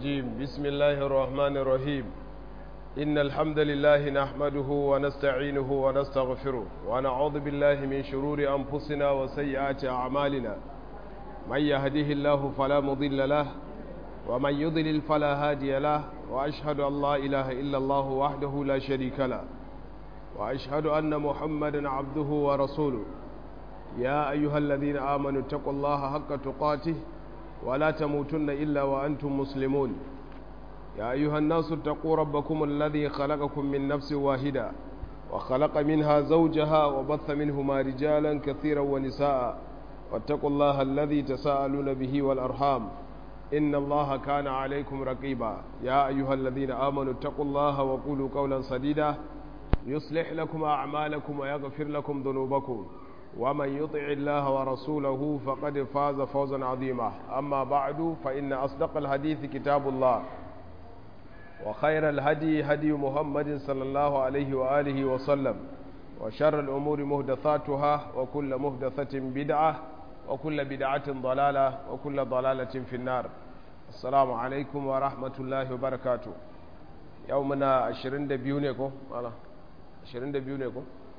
الرجيم بسم الله الرحمن الرحيم إن الحمد لله نحمده ونستعينه ونستغفره ونعوذ بالله من شرور أنفسنا وسيئات أعمالنا من يهده الله فلا مضل له ومن يضلل فلا هادي له وأشهد أن لا إله إلا الله وحده لا شريك له وأشهد أن محمدا عبده ورسوله يا أيها الذين آمنوا اتقوا الله حق تقاته ولا تموتن إلا وأنتم مسلمون يا أيها الناس اتقوا ربكم الذي خلقكم من نفس واحدة وخلق منها زوجها وبث منهما رجالا كثيرا ونساء واتقوا الله الذي تساءلون به والأرحام إن الله كان عليكم رقيبا يا أيها الذين آمنوا اتقوا الله وقولوا قولا سديدا يصلح لكم أعمالكم ويغفر لكم ذنوبكم ومن يطع الله ورسوله فقد فاز فوزا عظيما أما بعد فإن أصدق الحديث كتاب الله وخير الهدي هدي محمد صلى الله عليه وآله وسلم وشر الأمور مهدثاتها وكل مهدثة بدعة وكل بدعة ضلالة وكل ضلالة في النار السلام عليكم ورحمة الله وبركاته يومنا عشرين دبيونيكو 22 ne ko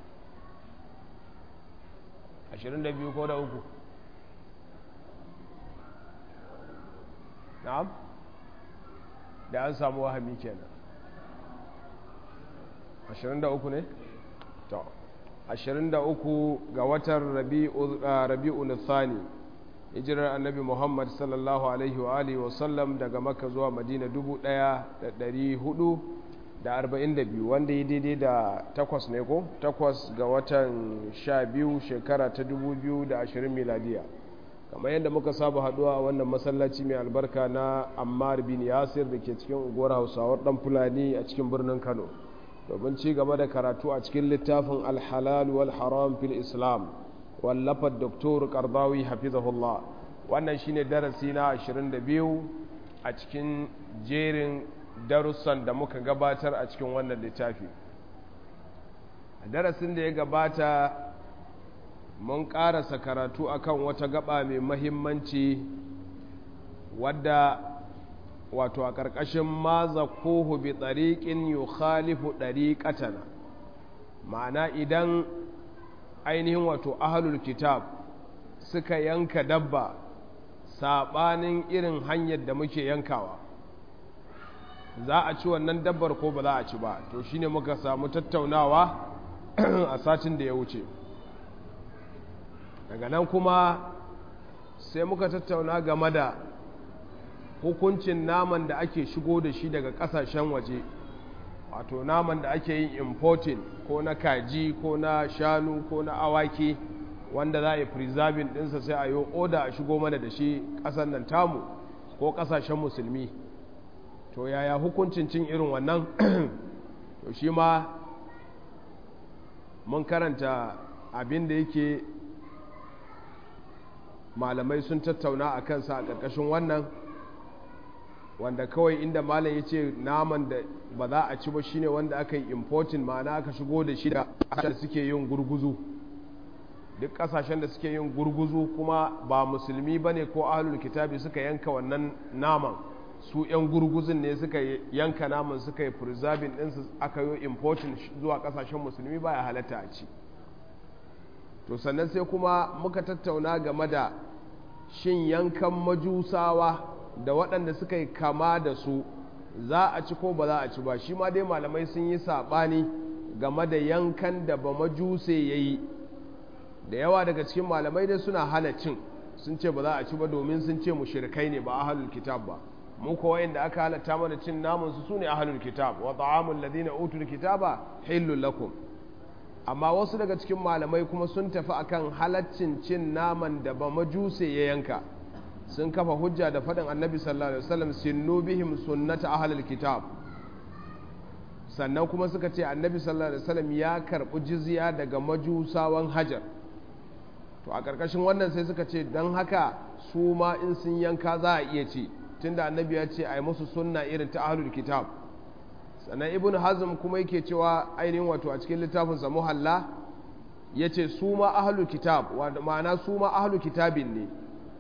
22 ko da uku na'am da an samu wahami kenan 23 ne to 23 ga watan rabi'u nisani hijirar annabi muhammad sallallahu alaihi wa alihi wasallam daga makka zuwa madina 1400 da arba'in da biyu wanda yi daidai da takwas ne ko takwas ga watan sha biyu shekara ta dubu biyu da ashirin miladiya kamar yadda muka saba haduwa a wannan masallaci mai albarka na ammar bin yasir da ke cikin unguwar hausawar dan fulani a cikin birnin kano domin ci gaba da karatu a cikin littafin alhalal wal haram fil islam wallafar doktor kardawi hafizahullah wannan shine darasi na 22 a cikin jerin darussan da muka gabatar a cikin wannan littafi a darasin da ya gabata mun karasa karatu akan wata gaba mai mahimmanci wadda wato a ƙarƙashin maza kohu bi tsariƙin yi khalifu ɗariƙatana ma'ana idan ainihin wato ahalul kitab suka yanka dabba saɓanin irin hanyar da muke yankawa za a ci wannan dabbar ko ba za a ci ba to shine muka samu tattaunawa a satin da ya wuce daga nan kuma sai muka tattauna game da hukuncin naman da ake shigo da shi daga kasashen waje wato naman da ake yin importing ko na kaji ko na shanu ko na awaki wanda za a yi preserving dinsa sai a yi oda a shigo mana da shi ƙasar nan tamu ko ƙasashen musulmi to yaya hukuncin cin irin wannan to shi ma mun karanta abin da yake malamai sun tattauna a kansa a ƙarƙashin wannan wanda kawai inda malam ya ce naman da ba za a ci ba shine wanda aka yi importin ma'ana aka shigo da shi da suke yin gurguzu duk ƙasashen da suke yin gurguzu kuma ba musulmi ba ne ko ahalul kitabi suka yanka wannan naman su 'yan gurguzin ne suka yanka naman suka yi preserving ɗinsu aka yi importin zuwa ƙasashen musulmi baya halatta a ci to sannan sai kuma muka tattauna game da shin yankan majusawa da waɗanda suka yi kama da su za a ci ko ba za a ci ba shi ma dai malamai sun yi saɓani game da yankan da ba majuse ya yi da yawa daga cikin malamai dai suna hana cin sun ce ba za a ci ba domin sun ce mushrikai ne ba ahlul kitab ba mu ko wayanda aka halatta mana cin namun su sune ahlul kitab wa ta'amul ladina utul kitaba hillul lakum amma wasu daga cikin malamai kuma sun tafi akan halaccin cin naman da ba majuse ya yanka sun kafa hujja da faɗin annabi sallallahu alaihi wasallam sinnu bihim sunnata ahlul kitab sannan kuma suka ce annabi sallallahu alaihi wasallam ya karɓi jizya daga majusawan hajar to a ƙarƙashin wannan sai suka ce don haka su ma in sun yanka za a iya ci tunda annabi ya ce a yi musu sunna irin ta ahlul kitab sannan ibn hazm kuma yake cewa ainihin wato a cikin littafin sa muhalla ya ce su ma ahlul kitab ma'ana su ma ahlul kitabin ne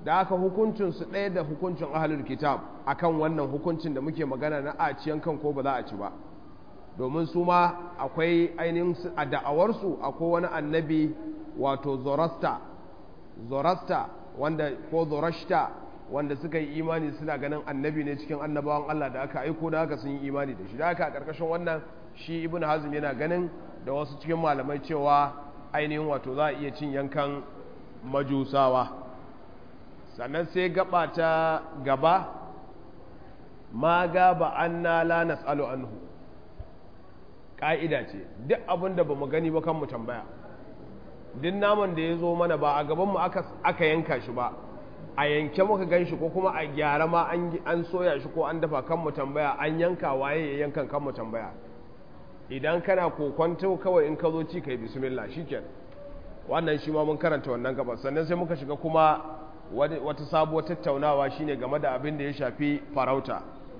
da aka hukuncinsu ɗaya da hukuncin ahalul kitab akan wannan hukuncin da muke magana na a ciyan kan ko ba za a ci ba domin su ma akwai ainihin a da'awarsu akwai wani annabi wato zorasta zorasta wanda ko zorashta wanda suka yi imani suna ganin annabi ne cikin annabawan Allah da aka aiko da haka sun yi imani da shi da haka a ƙarƙashin wannan shi ibn hazm yana ganin da wasu cikin malamai cewa ainihin wato za a iya cin yankan majusawa sannan sai gaba ta gaba ma gaba anna la nas'alu anhu ƙa'ida ce duk abin da ba mu gani ba kan mu tambaya duk naman da ya zo mana ba a gabanmu aka yanka shi ba a yanke muka gan shi ko kuma a gyara ma an soya shi ko an dafa kan mu tambaya an yanka waye ya yankan kan mu tambaya idan kana kokwanto kawai in ka zo ci kai bismillah shikenan wannan shi ma mun karanta wannan gaba sannan sai muka shiga kuma wata sabuwar tattaunawa shine game da abin da ya shafi farauta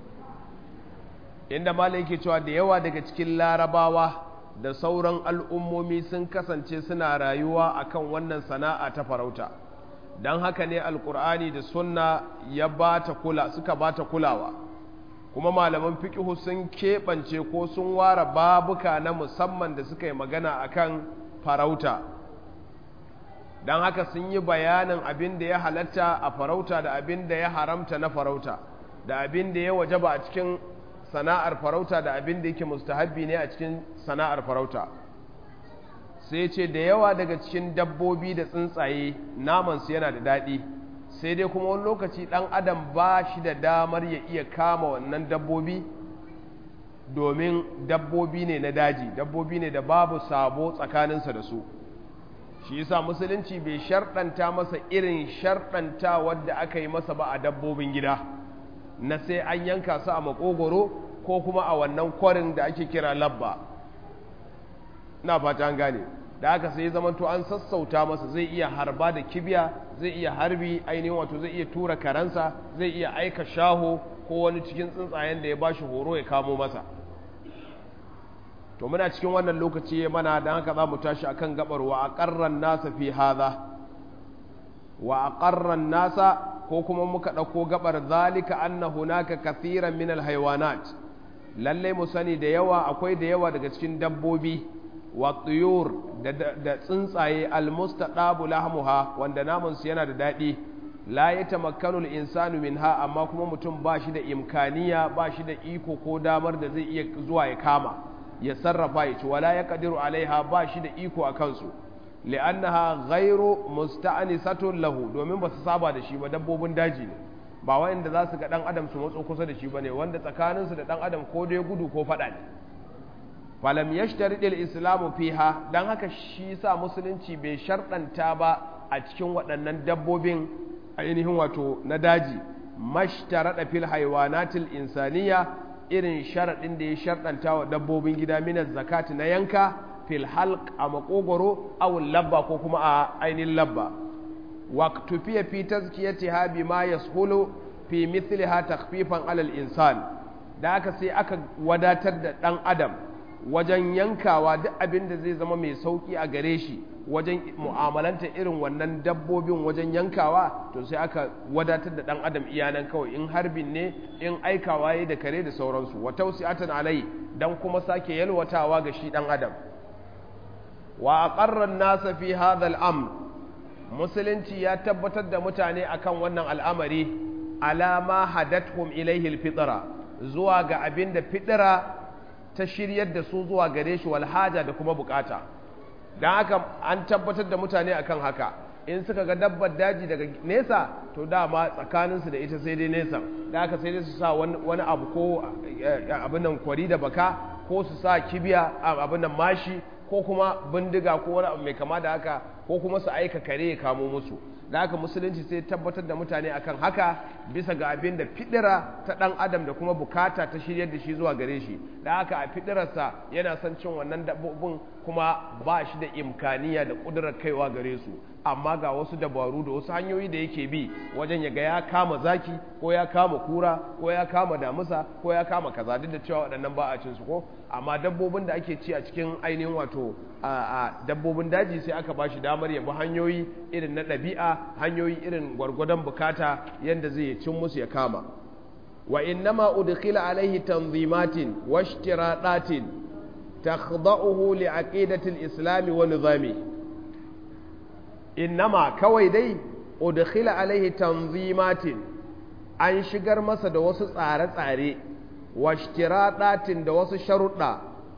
inda malai yake cewa da yawa daga cikin larabawa da sauran al'ummomi sun kasance suna rayuwa akan wannan sana'a ta farauta don haka ne alkur'ani da sunna ya bata kula suka bata kulawa kuma malaman fiƙihu sun keɓance ko sun ware babuka na musamman da suka yi magana akan farauta don haka sun yi bayanin abin da ya halatta a farauta da abin da ya haramta na farauta da abin da ya wajaba a cikin sana'ar farauta da abin da yake mustahabbi ne a cikin sana'ar farauta sai ce da yawa daga cikin dabbobi da tsuntsaye namansu yana da daɗi sai dai kuma wani lokaci ɗan adam ba shi da damar ya iya kama wannan dabbobi domin dabbobi ne na daji dabbobi ne da babu sabo tsakaninsa da su shi yasa musulunci bai sharɗanta masa irin sharɗanta wadda aka yi masa ba a dabbobin gida na sai an yanka su a makogoro ko kuma a wannan kwarin da ake kira labba na fata an gane da aka sai zamanto an sassauta masa zai iya harba da kibiya zai iya harbi ainihin wato zai iya tura karansa zai iya aika shaho ko wani cikin tsuntsayen da ya bashi horo ya kamo masa to muna cikin wannan lokaci mana don haka za mu tashi akan gabar wa aqarran nasa fi hadha wa aqarran nasa ko kuma muka ɗauko gabar zalika anna hunaka kathiran min alhaywanat lalle mu sani da yawa akwai da yawa daga cikin dabbobi wa tuyur da tsuntsaye almustaqabu lahmuha wanda namun su yana da daɗi la yatamakkanu al-insanu minha amma kuma mutum ba shi da imkaniya ba shi da iko ko damar da zai iya zuwa ya kama ya sarrafa ya ci wala ya kadiru alaiha ba shi da iko a kansu li'annaha ghairu musta'nisatun lahu domin ba su saba da shi ba dabbobin daji ne ba wanda za su ga dan adam su matso kusa da shi bane wanda tsakanin su da dan adam ko dai gudu ko fada ne falam yashtari al islamu fiha dan haka shi sa musulunci bai sharɗanta ba a cikin waɗannan dabbobin ainihin wato na daji mashtarada fil haywanatil insaniya irin sharaɗin da ya sharɗanta wa dabbobin gida minas zakati na yanka fil halq a makogoro aw labba ko kuma a ainihin labba waqtufiya fi tazkiyatiha bima yashulu fi mithliha takhfifan alal insan da aka sai aka wadatar da dan adam wajen yankawa duk abin da zai zama mai sauki a gare shi wajen mu'amalanta irin wannan dabbobin wajen yankawa to sai aka wadatar da dan adam iyanan kawai in harbin ne in aikawa yayi da kare da sauransu wa tawsi'atan alai dan kuma sake yalwatawa ga shi dan adam wa aqarra an-nasa fi hadha al-amr musulunci ya tabbatar da mutane akan wannan al'amari alama hadathum ilayhi al-fitra zuwa ga abin da fitra ta shiryar da su zuwa gare shi wal haja da kuma bukata dan haka an tabbatar da mutane akan haka in suka ga dabbar daji daga nesa to dama tsakaninsu da ita sai dai nesa da haka sai dai su sa wani abu ko abin nan kwari da baka ko su sa kibiya abin nan mashi ko kuma bindiga ko wani abu mai kama da haka ko kuma su aika kare ya kamo musu da haka musulunci sai tabbatar da mutane akan haka bisa ga abin da fidira ta dan adam da kuma bukata ta shiryar da shi zuwa gare shi da haka a fidirarsa yana son cin wannan dabbobin kuma ba shi da imkaniya da kudurar kaiwa gare su amma ga wasu dabaru da wasu hanyoyi da yake bi wajen ya ga ya kama zaki ko ya kama kura ko ya kama damusa ko ya kama kaza duk da cewa waɗannan ba a cin su ko amma dabbobin da ake ci a cikin ainihin wato a dabbobin daji sai aka ba shi damar ya bi hanyoyi irin na ɗabi'a hanyoyi irin gwargwadon bukata yadda zai cin musu ya kama wa innama udkhila alaihi tanzimatin wa ishtiradatin takhda'uhu li aqidati al-islam wa nizami innama kawai dai udkhila alaihi tanzimatin an shigar masa da wasu tsare-tsare wa ishtiradatin da wasu sharuɗa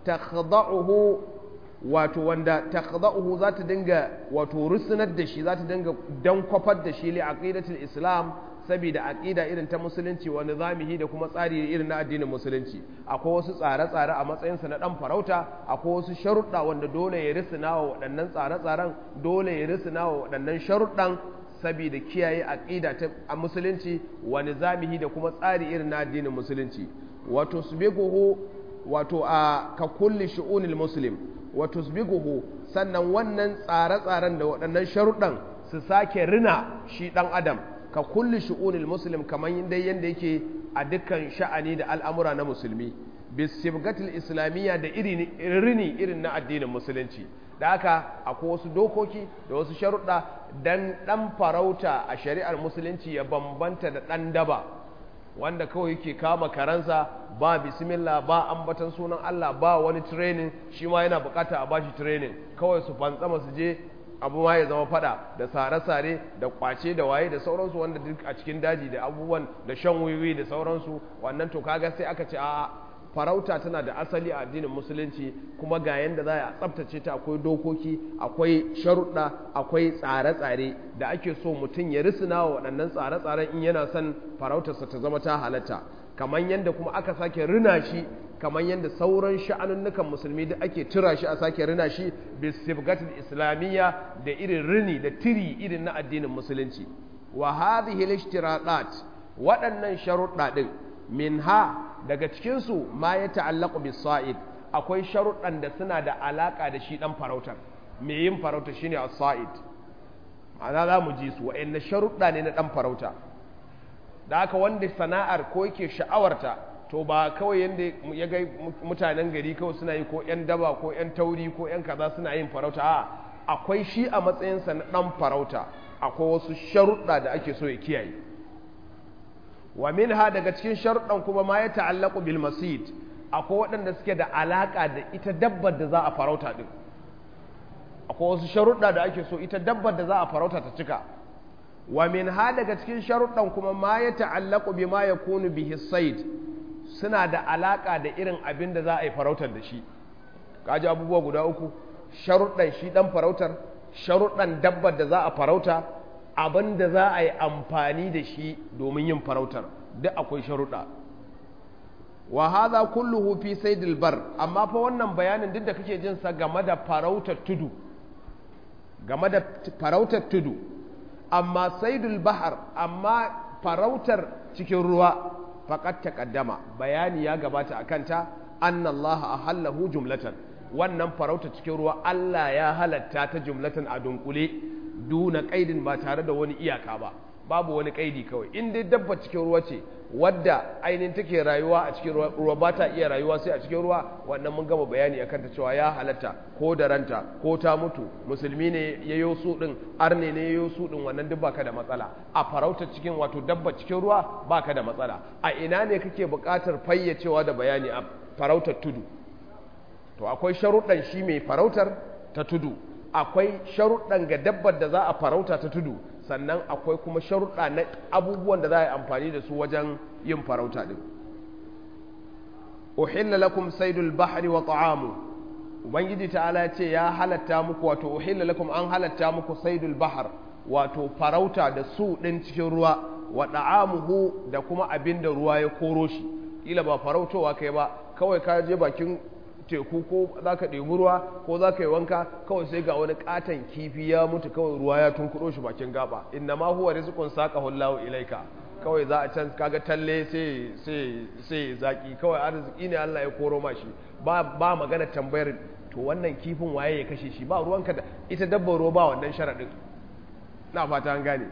takhda'uhu wato wanda takhda'uhu za ta dinga wato rusunar da shi za ta dinga dankwafar da shi li aqidatul islam saboda aqida irin ta musulunci wa nizamihi da kuma tsari irin na addinin musulunci akwai wasu tsare-tsare a matsayinsa na dan farauta akwai wasu sharuɗa wanda dole ya risina wa waɗannan tsare-tsaren dole ya risina wa waɗannan sharuɗan saboda kiyaye aqida ta musulunci wa nizamihi da kuma tsari irin na addinin musulunci wato subiguhu wato a ka kulli shu'unil muslim wa tusbiguhu sannan wannan tsare-tsaren da waɗannan sharuɗan su sake rina shi ɗan adam ka kulli shu'unil muslim kamar dai yanda yake a dukkan sha'ani da al'amura na musulmi bisibgatil islamiyya da rini irin na addinin musulunci da haka akwai wasu dokoki da wasu sharuɗa dan ɗan farauta a shari'ar musulunci ya bambanta da ɗan daba wanda kawai yake kama karansa ba bismillah ba ambatan sunan Allah ba wani training shi ma yana bukata a bashi training kawai su fantsama su je abu ma ya zama fada da sare-sare da kwace da waye da sauransu wanda duk a cikin daji da abubuwan da shan wiwi da sauransu wannan to kaga sai aka ce a farauta tana da asali a addinin musulunci kuma ga yanda za a tsabtace ta akwai dokoki akwai sharuɗa akwai tsare-tsare da ake so mutum ya risina wa waɗannan tsare-tsaren in yana son farautarsa ta zama ta halatta kamar yadda kuma aka sake rina shi kamar yadda sauran sha'anunnukan musulmi da ake tura shi a sake rina shi bisibgatul islamiyya da irin rini da tiri irin na addinin musulunci wa hadhihi al-ishtiradat waɗannan sharuɗa din minha daga cikinsu ma ya ta'allaku bis sa'id akwai sharuɗan da suna da alaƙa da shi ɗan farautar me yin farauta shine as-sa'id ma'ana za mu ji su wa'anne sharuɗa ne na ɗan farauta da haka wanda sana'ar ko yake sha'awarta to ba kawai yanda ya ga mutanen gari kawai suna yi ko yan daba ko yan tauri ko yan kaza suna yin farauta a akwai shi a matsayinsa na ɗan farauta akwai wasu sharuɗa da ake so ya kiyaye wa minha daga cikin sharuɗan kuma ma ya ta'allaku bil masid akwai waɗanda suke da alaƙa da ita dabbar da za a farauta din akwai wasu sharuɗa da ake so ita dabbar da za a farauta ta cika wa minha daga cikin sharuɗan kuma ma ya ta'allaku bi ma yakunu bihi sayd suna da alaƙa da irin abin da za a yi farautar da shi kaji abubuwa guda uku sharuɗan shi ɗan farautar sharuɗan dabbar da za a farauta abin da za a yi amfani da shi domin yin farautar duk akwai sharuɗa wa hadha kulluhu fi saydil bar amma fa wannan bayanin duk da kake jin sa game da farautar tudu game da farautar tudu amma saydul bahar amma farautar cikin ruwa faqad taqaddama bayani ya gabata akan ta anna Allah ahallahu jumlatan wannan farautar cikin ruwa Allah ya halatta ta jumlatan a dunkule duna kaidin ba tare da wani iyaka ba babu wani kaidi kawai in dai dabba cikin ruwa ce wadda ainihin take rayuwa a cikin ruwa ba ta iya rayuwa sai a cikin ruwa wannan mun gama bayani akan ta cewa ya halatta ko da ranta ko ta mutu musulmi ne ya yo su din arne ne ya yo su din wannan duk baka da matsala a farauta cikin wato dabba cikin ruwa baka da matsala a ina ne kake buƙatar fayyacewa da bayani a farautar tudu to akwai sharuɗan shi mai farautar ta tudu akwai sharuɗan ga dabbar da za a farauta ta tudu sannan akwai kuma sharuɗa na abubuwan da za a yi amfani da su wajen yin farauta ɗin uhilla lakum saidul bahri wa ta'amu ubangiji ta'ala ya ce ya halatta muku wato uhilla lakum an halatta muku saidul bahar wato farauta da su ɗin cikin ruwa wa ta'amuhu da kuma abin da ruwa ya koro shi kila ba farautowa kai ba kawai ka je bakin teku ko za ka ɗebi ruwa ko za ka yi wanka kawai sai ga wani ƙaton kifi ya mutu kawai ruwa ya tunkuɗo shi bakin gaba inna ma huwa rizqun saqa hullahu ilaika kawai za a can kaga talle sai sai sai zaki kawai arziki ne Allah ya koro ma shi ba ba magana tambayar to wannan kifin waye ya kashe shi ba ruwanka da ita dabbar ruwa ba wannan sharadin na fata an gane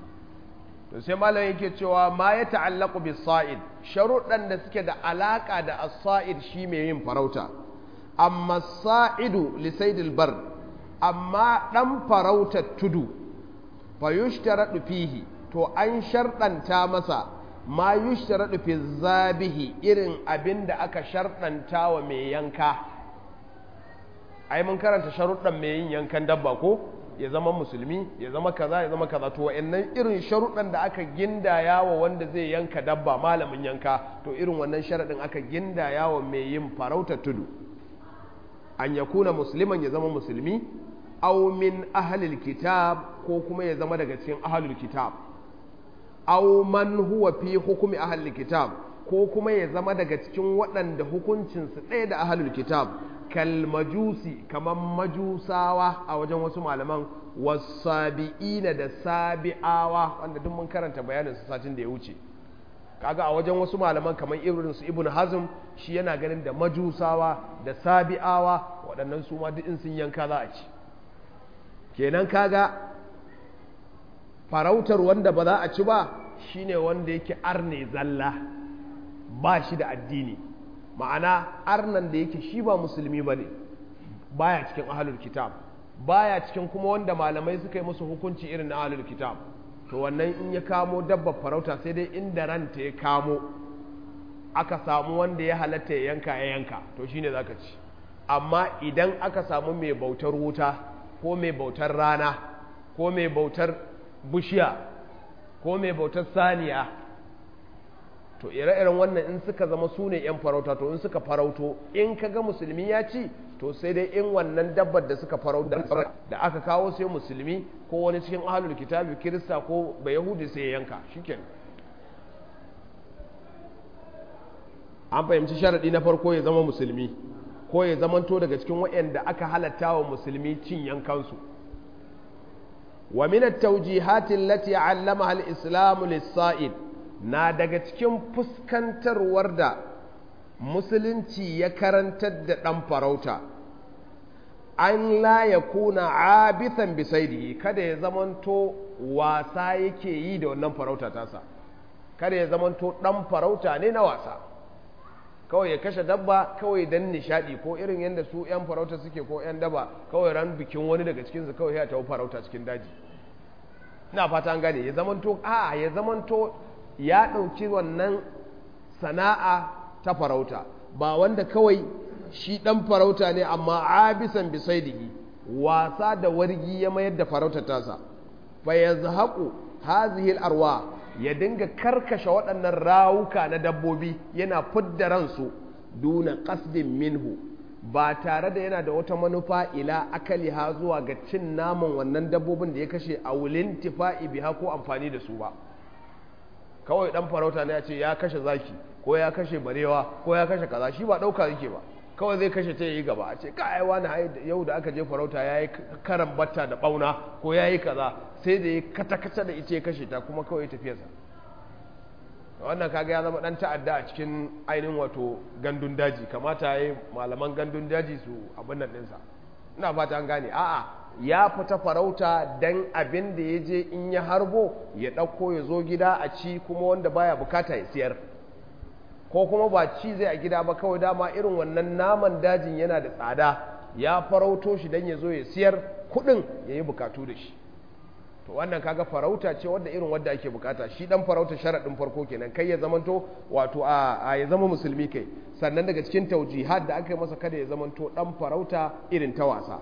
to sai malam yake cewa ma ya ta'allaqu bis sa'id sharuɗan da suke da alaka da as-sa'id shi mai yin farauta amma sa'idu li saydil bar amma dan farautar tudu fa yushtaradu fihi to an sharɗanta masa ma yushtaradu fi zabihi irin abin da aka sharɗanta wa mai yanka ai mun karanta sharuɗan mai yin yankan dabba ko ya zama musulmi ya zama kaza ya zama kaza to wa'annan irin sharuɗan da aka gindaya wa wanda zai yanka dabba malamin yanka to irin wannan sharaɗin aka gindaya wa mai yin farauta tudu an ya kuna musulman ya zama musulmi aw min ahlil kitab ko kuma ya zama daga cikin ahlul kitab aw man huwa fi hukumi ahlil kitab ko kuma ya zama daga cikin waɗanda hukuncinsu ɗaya da ahlul kitab kalmajusi kamar majusawa a wajen wasu malaman wasabi'ina da sabi'awa wanda duk mun karanta bayanin su satin da ya wuce kaga a wajen wasu malaman kamar irin su ibn hazm shi yana ganin da majusawa da sabi'awa waɗannan su ma duk in sun yanka za a ci kenan kaga farautar wanda ba za a ci ba shine wanda yake arne zalla ba shi da addini ma'ana arnan da yake shi ba musulmi ba ne baya cikin ahalul kitab baya cikin kuma wanda malamai suka yi musu hukunci irin na ahalul kitab to wannan in ya kamo dabbar farauta sai dai inda ranta ya kamo aka samu wanda ya halatta ya yanka ya yanka to shine zaka ci amma idan aka samu mai bautar wuta ko mai bautar rana ko mai bautar bushiya ko mai bautar saniya to ire-iren wannan in suka zama su ne 'yan farauta to in suka farauto in ka ga musulmi ya ci to sai dai in wannan dabbar da suka farauta da aka kawo sai musulmi ko wani cikin ahalul kitabi kirista ko ba yahudi sai ya yanka shikenan an fahimci sharaɗi na farko ya zama musulmi ko ya zamanto daga cikin waɗanda aka halatta wa musulmi cin yankansu wa min at-tawjihati allati 'allamaha al-islamu lis-sa'id na daga cikin fuskantarwar da musulunci ya karantar da ɗan farauta an la ya kuna abithan bisaidi kada ya zamanto wasa yake yi da wannan farauta tasa kada ya zamanto ɗan farauta ne na wasa kawai ya kashe dabba kawai don nishadi ko irin yadda su 'yan farauta suke ko 'yan daba kawai ran bikin wani daga cikinsu kawai ya tafi farauta cikin daji na fata an gane ya zamanto a ya zamanto ya ɗauki wannan sana'a ta farauta ba wanda kawai shi ɗan farauta ne amma abisan bisaidihi wasa da wargi ya mayar da farauta tasa fa ya zahaƙu hazihil arwa ya dinga karkashe waɗannan rawuka na dabbobi yana fidda ransu duna ƙasdin minhu ba tare da yana da wata manufa ila akali ha zuwa ga cin naman wannan dabbobin da ya kashe a wulin tifa'i biha ko amfani da su ba kawai dan farauta ne ya ce ya kashe zaki ko ya kashe barewa ko ya kashe kaza shi ba dauka yake ba kawai zai kashe ta yi gaba a ce ka ai wani yau da aka je farauta yayi karan batta da bauna ko yayi kaza sai da ya kata kata da ita ya kashe ta kuma kawai tafiyarsa wannan kaga ya zama dan ta'adda a cikin ainihin wato gandun daji kamata yayi malaman gandun daji su abin nan ɗinsa ina fata an gane a'a ya fita farauta dan abin da ya je in ya harbo ya ɗauko ya zo gida a ci kuma wanda baya bukata ya siyar ko kuma ba ci zai a gida ba kawai dama irin wannan naman dajin yana da tsada ya farauto shi dan ya zo ya siyar kuɗin ya yi bukatu da shi to wannan kaga farauta ce wadda irin wadda ake bukata shi dan farauta sharaɗin farko kenan kai ya zamanto wato a ya zama musulmi kai sannan daga cikin taujihad da aka yi masa kada ya zamanto dan farauta irin ta wasa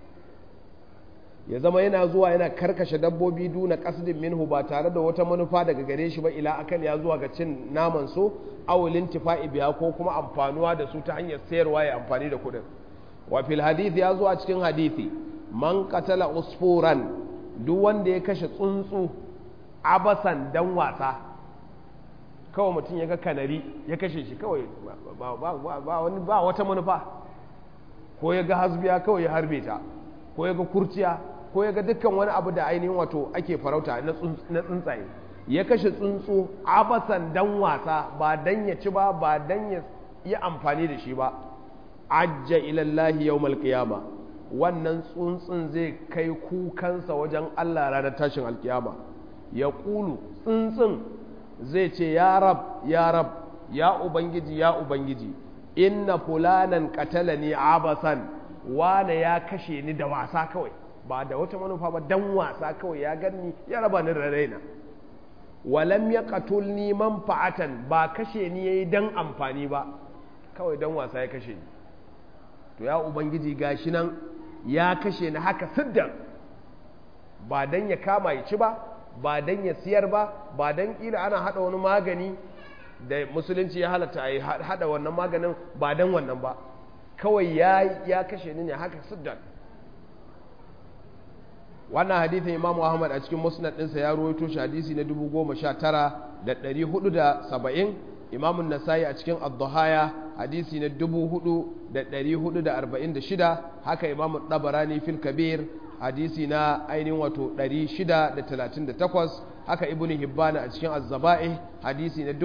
ya zama yana zuwa yana karkashe dabbobi duna kasdin minhu ba tare da wata manufa daga gare shi ba ila akal ya zuwa ga cin naman su awulin tifa'i biya ko kuma amfanuwa da su ta hanyar sayarwa ya amfani da kuɗin wa fil hadith ya zo a cikin hadithi man qatala usfuran duk wanda ya kashe tsuntsu abasan dan wasa kawai mutum ya ga kanari ya kashe shi kawai ba wata manufa ko ya ga hasbiya kawai ya harbe ta ko ya ga kurciya ko ya ga dukkan wani abu da ainihin wato ake farauta na tsuntsaye ya kashe tsuntsu abasan dan wasa ba dan ya ci ba ba dan ya yi amfani da shi ba ajja ilallahi yawmal qiyama wannan tsuntsun zai kai kukansa wajen Allah ranar tashin alkiyama ya ƙulu tsuntsun zai ce ya rab ya rab ya ubangiji ya ubangiji inna fulanan qatalani abasan wane ya kashe ni da wasa kawai ba da wata manufa ba dan wasa kawai ya ganni ya raba ni da raina walam ya qatulni manfa'atan ba kashe ni yayi dan amfani ba kawai dan wasa ya kashe ni to ya ubangiji gashi nan ya kashe ni haka siddan ba dan ya kama ya ci ba ba dan ya siyar ba ba dan kila ana hada wani magani da musulunci ya halatta a yi hada wannan maganin ba dan wannan ba kawai ya ya kashe ni ne haka siddan wannan hadithin imamu ahmad a cikin musnad ɗinsa ya ruwaito shi hadisi na 19470 imamun nasayi a cikin ad-duhaya hadisi na 4446 haka imamun dabarani fil kabir hadisi na ainihin wato 638 haka ibn hibbana a cikin az-zaba'ih hadisi na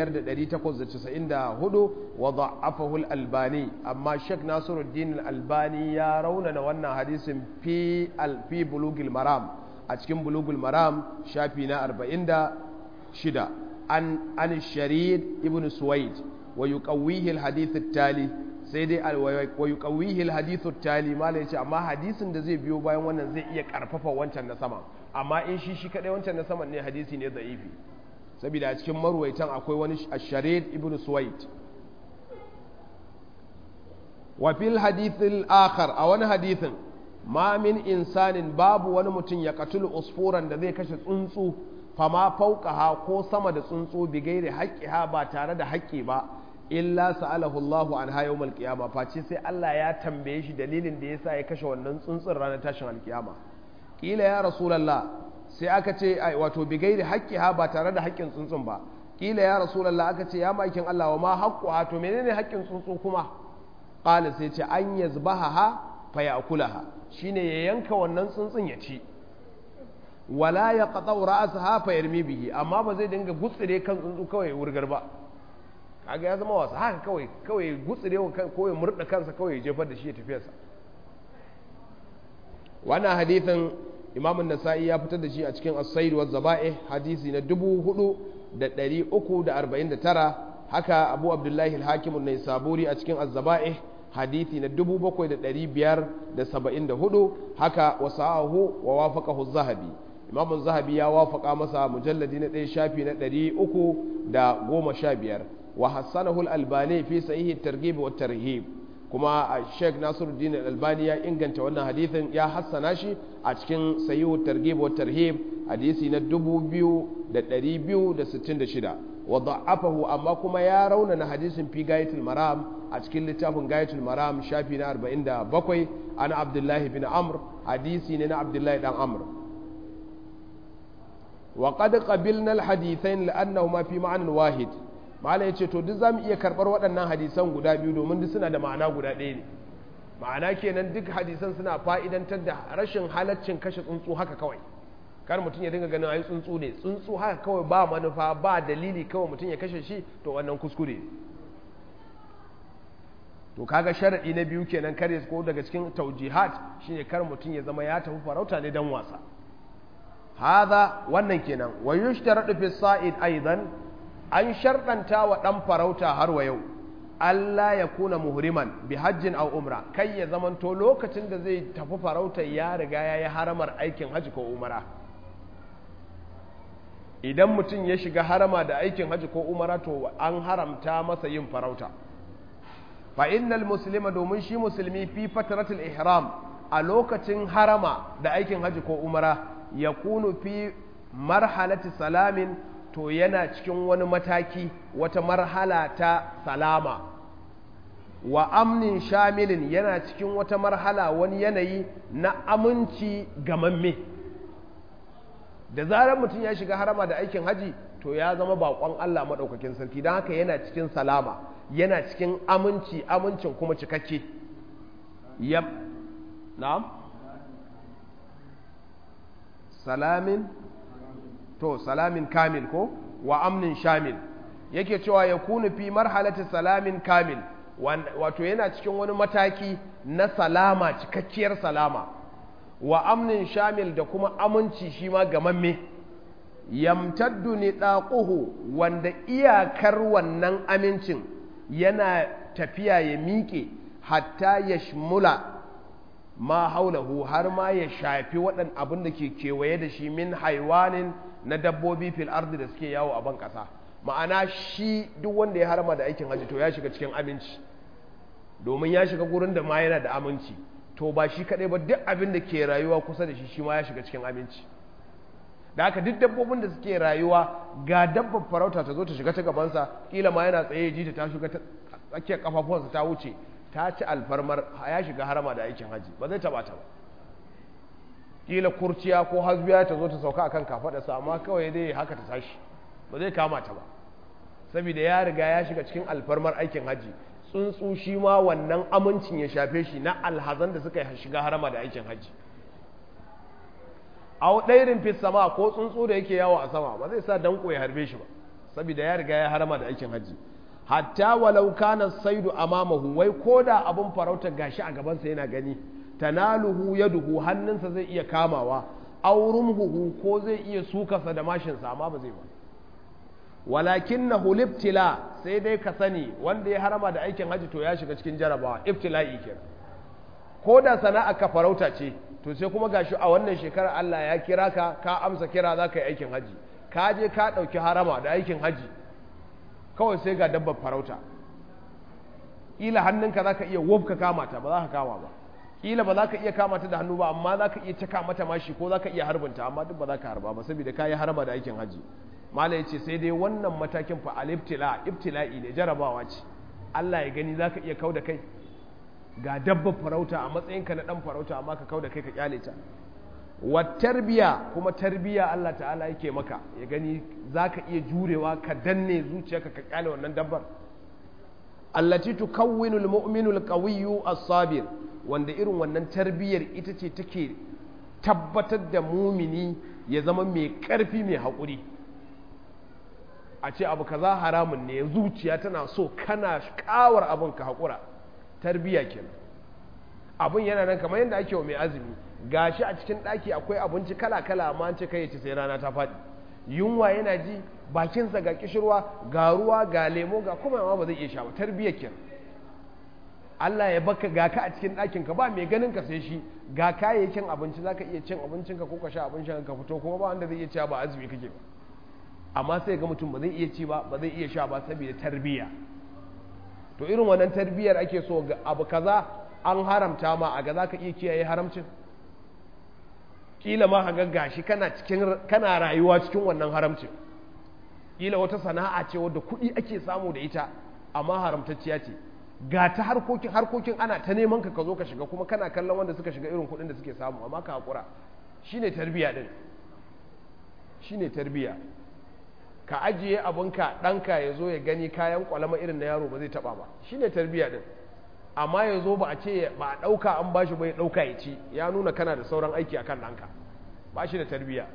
5894 wa da'afahu al-albani amma shek nasiruddin al-albani ya raunana wannan hadisin fi al-fi bulugil maram a cikin bulugul maram shafi na 46 an an sharid ibn suwaid wa yuqawwihi al-hadith at-tali sai dai wa yuqawwihi al-hadith at-tali malai yace amma hadisin da zai biyo bayan wannan zai iya karfafa wancan na sama amma in shi shi kadai wancan na saman ne hadisi ne da'ifi saboda a cikin marwaitan akwai wani asharid ibn suwaid wa fil hadith al-akhar a wani hadithin ma min insanin babu wani mutum ya katulu usfuran da zai kashe tsuntsu fama fauqaha ko sama da tsuntsu bi gairi haqqiha ba tare da haƙƙi ba illa sa'alahu Allahu an ha yawmal qiyama face sai Allah ya tambaye shi dalilin da yasa ya kashe wannan tsuntsun ranar tashin alkiyama kila ya rasulullah sai aka ce wato bi gairi haqqiha ba tare da haƙƙin tsuntsun ba kila ya rasulullah aka ce ya makin Allah wa ma haqquha to menene haƙƙin tsuntsu kuma qala sai ce an yazbaha fa ya'kulaha shine ya yanka wannan tsuntsun ya ci wala ya qata'u ra'saha fa yarmi bihi amma ba zai dinga gutsire kan tsuntsu kawai wurgar ba kaga ya zama wasa haka kawai kawai gutsire ko ya murda kansa kawai ya jefar da shi ya tafiyarsa wannan hadithin imam an-nasa'i ya fitar da shi a cikin as-sayd wa zaba'i hadisi na 4349 haka abu abdullahi al-hakim an-naisaburi a cikin az-zaba'i hadisi na 7574 haka wasahu wa wafaqahu az-zahabi imam az-zahabi ya wafaka masa mujalladi na 1 shafi na 315 wa hassanahu al-albani fi sahih at-targhib wa tarhib kuma Sheikh Nasiruddin al-Albani ya inganta wannan hadisin ya hassana shi a cikin sahih at-targhib wa tarhib hadisi na 2266 wa da'afahu amma kuma ya raunana hadisin fi gayatul maram a cikin littafin gayatul maram shafi na 47 ana abdullahi bin amr hadisi ne na abdullahi dan amr wa qad qabilna al-hadithain li'annahuma fi ma'anin wahid malai yace to duk zamu iya karbar waɗannan hadisan guda biyu domin duk suna da ma'ana guda ɗaya ne ma'ana kenan duk hadisan suna fa'idantar da rashin halaccin kashe tsuntsu haka kawai kar mutum ya dinga ganin ayi tsuntsu ne tsuntsu haka kawai ba manufa ba dalili kawai mutum ya kashe shi to wannan kuskure to kaga sharadi na biyu kenan kare ko daga cikin taujihat shine kar mutum ya zama ya tafi farauta ne dan wasa hadha wannan kenan wa yushtaradu fi sa'id aidan an sharɗanta wa dan farauta har wa yau Allah ya kuna muhriman bi hajjin aw umra kai ya zamanto lokacin da zai tafi farauta ya riga ya yi haramar aikin hajji ko umara idan mutum ya shiga harama da aikin hajji ko umara to an haramta masa yin farauta fa innal muslima domin shi musulmi fi fatratul ihram a lokacin harama da aikin hajji ko umara ya kunu fi marhalati salamin to yana cikin wani mataki wata marhala ta salama wa amnin shamilin yana cikin wata marhala wani yanayi na aminci gamamme da zarar mutum ya shiga harama da aikin haji to ya zama bakon Allah maɗaukakin sarki don haka yana cikin salama yana cikin aminci amincin kuma cikakke yam na'am salamin to salamin kamil ko wa amnin shamil yake cewa ya kunu fi marhalati salamin kamil wato yana cikin wani mataki na salama cikakkiyar salama wa amnin shamil da kuma aminci shi ma gamamme yamtaddu ni ɗaƙuhu wanda iyakar wannan amincin yana tafiya ya miƙe hatta ya shmula ma haulahu har ma ya shafi waɗan abin da ke kewaye da shi min haiwanin na dabbobi fil ardi da suke yawo a ban ƙasa ma'ana shi duk wanda ya harama da aikin hajji to ya shiga cikin aminci domin ya shiga gurin da ma yana da aminci to ba shi kaɗai ba duk abin da ke rayuwa kusa da shi shi ma ya shiga cikin aminci da haka duk dabbobin da suke rayuwa ga dabbar farauta ta zo ta shiga ta gabansa kila ma yana tsaye ji ta shiga ta tsakiyar kafafuwansa ta wuce ta ci alfarmar ya shiga harama da aikin haji ba zai taba ta ba kila kurciya ko hasbiya ta zo ta sauka akan kafadarsa amma kawai dai haka ta tashi ba zai kama ta ba saboda ya riga ya shiga cikin alfarmar aikin haji tsuntsu shi ma wannan amincin ya shafe shi na alhazan da suka shiga harama da aikin haji a ɗairin fi sama ko tsuntsu da yake yawo a sama ba zai sa danko ya harbe shi ba saboda ya riga ya harama da aikin haji hatta walau kana saidu amamahu wai koda abun farauta gashi a gabansa yana gani tanaluhu yaduhu hannunsa zai iya kamawa aurumhu ko zai iya sukarsa da mashinsa amma ba zai ba walakinnahu libtila sai dai ka sani wanda ya harama da aikin haji to ya shiga cikin jarabawa ibtila'i kenan ko da sana'a ka farauta ce to sai kuma gashi a wannan shekarar Allah ya kira ka ka amsa kira za ka yi aikin haji ka je ka ɗauki harama da aikin haji kawai sai ga dabbar farauta ƙila hannunka za ka iya wofka kama ta ba za ka kama ba ƙila ba za ka iya kama ta da hannu ba amma za ka iya caka mata mashi ko za ka iya harbinta amma duk ba za ka harba ba saboda ka yi harama da aikin haji mala ya ce sai dai wannan matakin fa al-ibtila ibtila'i ne jarabawa ce Allah ya gani za ka iya kau da kai ga dabbar farauta a matsayinka na dan farauta amma ka kau da kai ka kyale ta wa tarbiya kuma tarbiya Allah ta'ala yake maka ya gani zaka iya jurewa ka danne zuciyarka ka kyale wannan dabbar allati tukawwinu almu'minu alqawiyyu as-sabir wanda irin wannan tarbiyar ita ce take tabbatar da mumini ya zama mai karfi mai haƙuri a ce abu kaza haramun ne zuciya tana so kana kawar abin ka haƙura tarbiya kenan abin yana nan kamar yadda ake wa mai azumi gashi a cikin ɗaki akwai abinci kala-kala amma an ce kai ci sai rana ta faɗi yunwa yana ji bakinsa ga kishirwa ga ruwa ga lemo ga kuma ma ba zai iya sha ba tarbiya kenan Allah ya baka ga ka a cikin ɗakin ka ba mai ganin ka sai shi ga kayayyakin abinci zaka iya cin abincin ka ko ka sha abincin ka fito kuma ba wanda zai iya cewa ba azumi kake ba amma sai ga mutum ba zai iya ci ba ba zai iya sha ba saboda tarbiya to irin wannan tarbiyar ake so ga abu kaza an haramta ma a ga za ka iya kiyaye haramcin kila ma ga gashi kana cikin kana rayuwa cikin wannan haramcin kila wata sana'a ce wadda kuɗi ake samu da ita amma haramtacciya ce ga ta harkokin harkokin ana ta neman ka ka zo ka shiga kuma kana kallon wanda suka shiga irin kuɗin da suke samu amma ka hakura shine tarbiya din shine tarbiya ka ajiye abinka ɗanka ya zo ya gani kayan kwalama irin na yaro ba zai taɓa ba shi ne tarbiyya ɗin amma ya zo ba a ce ba a ɗauka an ba shi bai ɗauka ya ci ya nuna kana da sauran aiki akan ɗanka ba shi da tarbiyya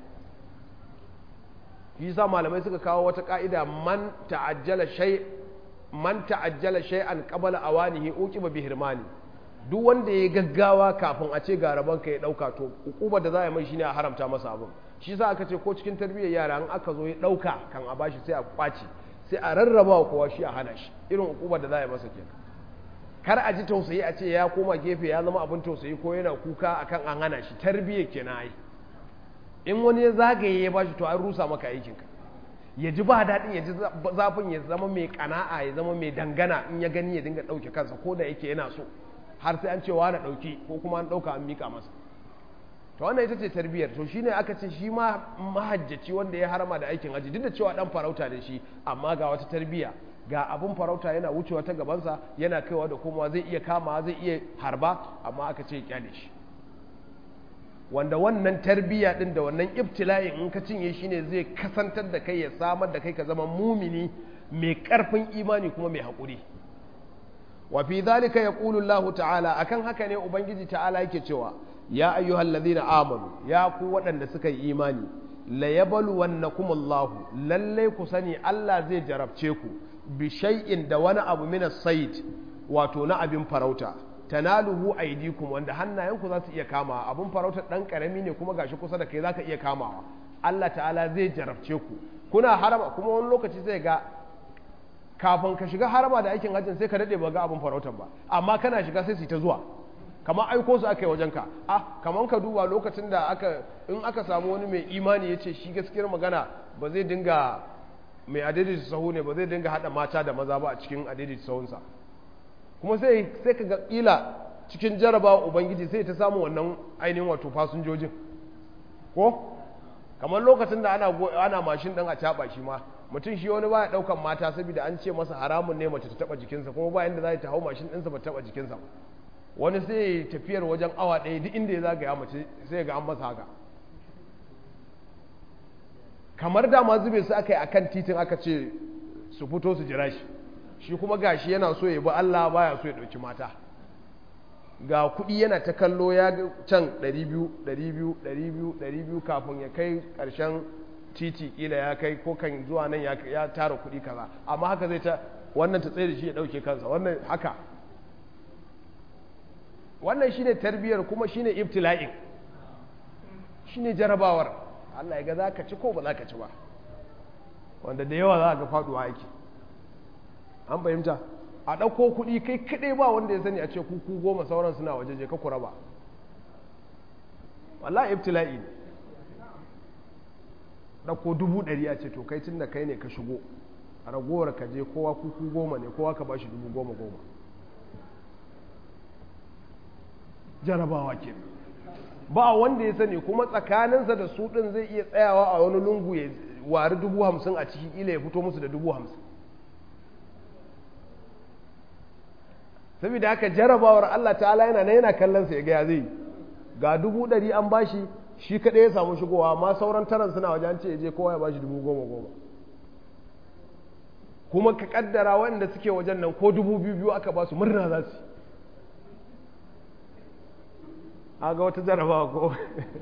shi sa malamai suka kawo wata ƙa'ida man ta'ajjala shay man ta'ajjala shay'an qabla awanihi uqiba bi hirmani duk wanda ya gaggawa kafin a ce ga rabon ka ya ɗauka to ukubar da za a mai shine a haramta masa abin shi sa aka ce ko cikin tarbiyyar yara an aka zo ya ɗauka kan a bashi sai a kwaci sai a rarraba wa kowa shi a hana shi irin ukubar da za a yi masa kenan kar a ji tausayi a ce ya koma gefe ya zama abin tausayi ko yana kuka akan an hana shi tarbiyyar kenan ai in wani ya zagaye ya bashi to an rusa maka aikinka ya ji ba daɗin ya ji zafin ya zama mai kana'a ya zama mai dangana in ya gani ya dinga ɗauke kansa ko da yake yana so har sai an ce wa na ɗauki ko kuma an ɗauka an miƙa masa to wannan ita ce tarbiyyar to shine aka ce shi ma mahajjaci wanda ya harama da aikin haji duk da cewa dan farauta ne shi amma ga wata tarbiyya ga abun farauta yana wucewa ta gabansa yana kaiwa da komawa zai iya kama zai iya harba amma aka ce kyale shi wanda wannan tarbiyya din da wannan ibtila'in in ka cinye shi ne zai kasantar da kai ya samar da kai ka zama mumini mai karfin imani kuma mai haƙuri wa fi zalika yaqulu Allah ta'ala akan haka ne ubangiji ta'ala yake cewa ya ayyuhal ladhina amanu ya ku waɗanda suka yi imani la yabluwannakum Allah lalle ku sani Allah zai jarabce ku bi shay'in da wani abu min as-sayd wato na abin farauta tanaluhu aydikum wanda hannayenku za su iya kama abin farautar dan karami ne kuma gashi kusa da kai zaka iya kamawa Allah ta'ala zai jarabce ku kuna harama kuma wani lokaci sai ga kafin ka shiga harama da aikin hajjin sai ka dade ba ga abin farautar ba amma kana shiga sai su ta zuwa kamar aiko su aka yi wajen ka ah kamar ka duba lokacin da aka in aka samu wani mai imani ya ce shi gaskiyar magana ba zai dinga mai adaidaita sahu ne ba zai dinga hada mata da maza ba a cikin adaidaita sahunsa kuma sai sai ka ga kila cikin jarabawa ubangiji sai ta samu wannan ainihin wato fasinjojin ko kamar lokacin da ana ana mashin din a caba shi ma mutum shi wani baya daukan mata saboda an ce masa haramun ne mace ta taba jikinsa kuma ba yanda za ta hau mashin ɗinsa ba ta taba jikinsa wani sai tafiyar wajen awa ɗaya duk inda ya zagaya mace sai ga an masa haka kamar da ma zube su aka yi akan titin aka ce su fito su jira shi shi kuma gashi yana so ya bi Allah baya so ya ɗauki mata ga kuɗi yana ta kallo ya can 200 200 200 200 kafin ya kai ƙarshen titi kila ya kai ko kan zuwa nan ya tara kuɗi kaza amma haka zai ta wannan ta tsaye da shi ya ɗauke kansa wannan haka wannan shine tarbiyyar kuma shine ibtila'in shine jarabawar Allah ya ga za ka ci ko ba za ka ci ba wanda da yawa za ga faduwa aiki an fahimta a ɗauko kuɗi kai kaɗai ba wanda ya sani a ce kuku goma sauran suna waje je ka kura ba wallahi ibtila'i ne ɗauko dubu ɗari a ce to kai tun da kai ne ka shigo a ragowar ka je kowa kuku goma ne kowa ka ba shi dubu goma goma jarabawa ke ba wanda ya sani kuma tsakaninsa da su ɗin zai iya tsayawa a wani lungu ya wari dubu hamsin a ciki ila ya fito musu da dubu hamsin saboda haka jarabawar Allah ta'ala yana na yana kallon sa ya ga ya zai ga dubu ɗari an bashi shi kaɗai ya samu shigowa amma sauran taron suna wajen ce je kowa ya bashi dubu goma goma kuma ka kaddara waɗanda suke wajen nan ko dubu biyu biyu aka ba su murna za su a ga wata jarabawa ko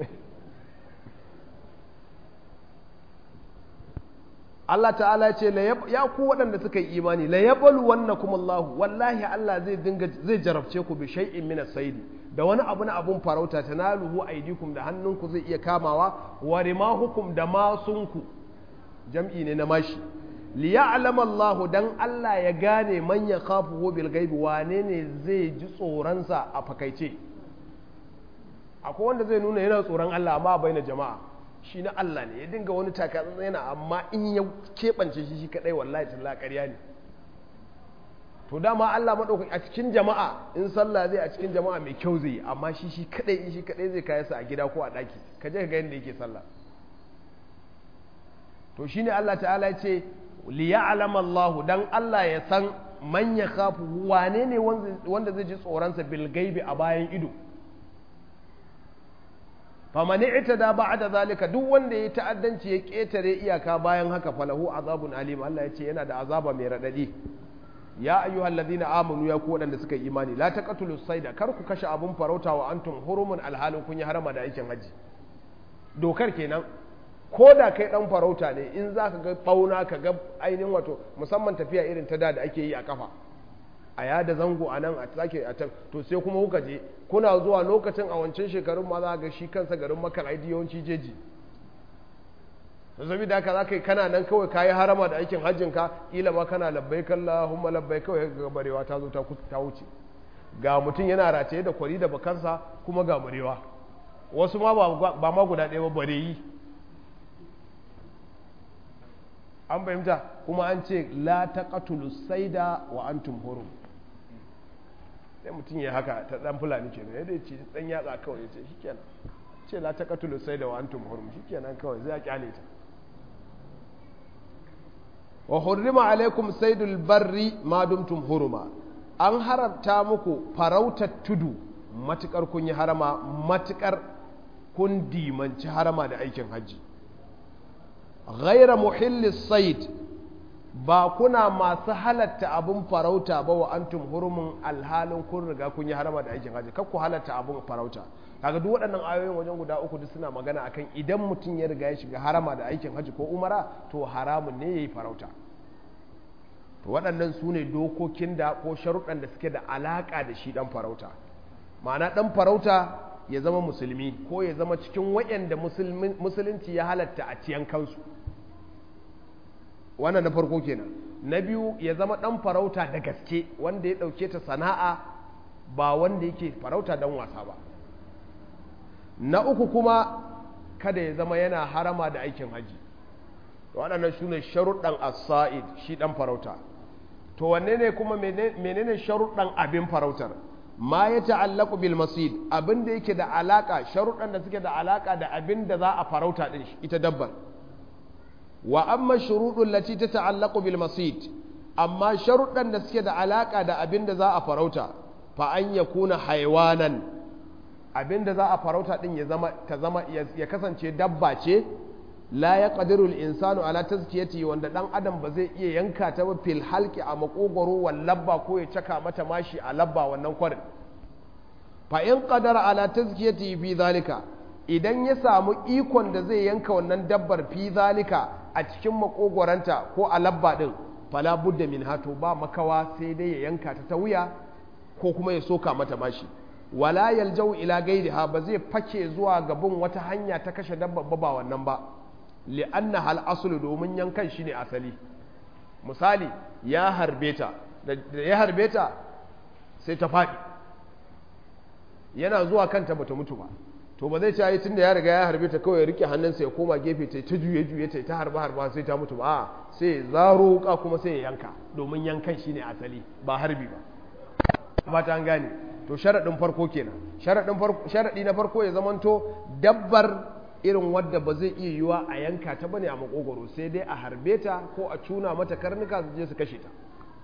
Allah ta'ala ce ya ku waɗanda suka yi imani la yabalu wannakum Allah wallahi Allah zai dinga zai jarabce ku bi shay'in min as-sayd da wani abu na abun farauta tanaluhu aydikum da hannunku zai iya kamawa wa rimahukum da masunku jam'i ne na mashi li ya'lama Allah dan Allah ya gane man yakhafu bil ghaibi wane ne zai ji tsoron sa a fakaice akwai wanda zai nuna yana tsoron Allah amma bai na jama'a shi na Allah ne ya dinga wani takatsantsa yana amma in ya keɓance shi shi kaɗai wallahi talla ƙarya ne to dama Allah maɗaukaki a cikin jama'a in sallah zai a cikin jama'a mai kyau zai yi amma shi shi kaɗai in shi kaɗai zai kaya sa a gida ko a ɗaki ka je ka ga yadda yake sallah to shine Allah ta'ala ya ce li ya'lama Allah dan Allah ya san man ya khafu wane ne wanda zai ji tsoronsa bil gaibi a bayan ido famani ita da ba da zalika duk wanda ya ta'addanci ya ƙetare iyaka bayan haka falahu azabun alim Allah ya ce yana da azaba mai raɗaɗi ya ayyuhal ladina amanu ya ku waɗanda suka yi imani la taqatulu sayda kar ku kashe abun farauta wa antum hurumun alhalin kun yi harama da aikin haji dokar kenan ko da kai dan farauta ne in za ka ga bauna ka ga ainihin wato musamman tafiya irin ta da da ake yi a kafa a yada zango a nan a sake a can to sai kuma kuka je kuna zuwa lokacin a wancan shekarun ma za ga shi kansa garin makar aidi yawanci jeji zabi da haka za ka yi kana nan kawai kayi harama da aikin hajjin ka kila ma kana labbai kalla humma labbai kawai ga barewa ta zo ta wuce ga mutum yana rataye da kwari da bakansa kuma ga barewa wasu ma ba ma guda ɗaya ba bareyi an fahimta kuma an ce la taqatulu saida wa antum hurum sai mutum ya haka ta dan fulani kenan yadda ya ce dan yatsa kawai ya ce shikenan ce la taqatulu saida wa antum hurum shikenan kawai zai kyale ta wa hurrima alaikum saidul barri ma dumtum huruma an haramta muku farautar tudu matukar kun yi harama matukar kun dimanci harama da aikin hajji ghaira muhillis said ba kuna masu halatta abin farauta ba wa antum hurumin alhalin kun riga kun yi harama da aikin hajji kakku halatta abin farauta kaga duk waɗannan ayoyin wajen guda uku duk suna magana akan idan mutum ya riga ya shiga harama da aikin hajji ko umara to haramun ne yayi farauta to waɗannan su ne dokokin da ko sharuɗan da suke da alaƙa da shi ɗan farauta ma'ana ɗan farauta ya zama musulmi ko ya zama cikin waɗanda musulunci ya halatta a ciyan kansu wannan na farko kenan na biyu ya zama ɗan farauta da gaske wanda ya ɗauke ta sana'a ba wanda yake farauta don wasa ba na uku kuma kada ya zama yana harama da aikin haji waɗannan su ne sharuɗan asa'id shi ɗan farauta to wanne ne kuma menene sharuɗan abin farautar ma ya ta'allaku bil masid abin da yake da alaka sharuɗan da suke da alaka da abin da za a farauta din ita dabbar wa amma shuruɗun lati ta ta'allaku bil masid amma sharuɗan da suke da alaka da abin da za a farauta fa an yakuna haywanan abin da za a farauta din ya zama ta zama ya kasance dabba ce la ya ƙadirul insanu ala tazkiyati wanda ɗan adam ba zai iya yanka ta ba fil halki a makogoro wal labba ko ya caka mata mashi a labba wannan kwarin fa in qadara ala tazkiyati fi zalika idan ya samu ikon da zai yanka wannan dabbar fi zalika a cikin makogoranta ko a labba din fala budda min hato ba makawa sai dai ya yanka ta ta wuya ko kuma ya soka mata mashi wala yaljau ila gairiha ba zai fake zuwa gabin wata hanya ta kashe dabbar ba wannan ba li'anna hal asulu domin yankan shi ne asali misali ya harbe ta da ya harbe ta sai ta faɗi yana zuwa kanta bata mutu ba to ba zai ce yi tunda ya riga ya harbe ta kawai rike hannunsa ya koma gefe ta ta juye juye ta ta harba harba sai ta mutu ba a sai zaro wuka kuma sai ya yanka domin yankan shi ne asali ba harbi ba ba ta gane to sharaɗin farko kenan sharaɗi na farko ya zamanto dabbar irin wadda ba zai iya yiwa a yanka ta bane a makogoro sai dai a harbe ta ko a cuna mata karnuka su je su kashe ta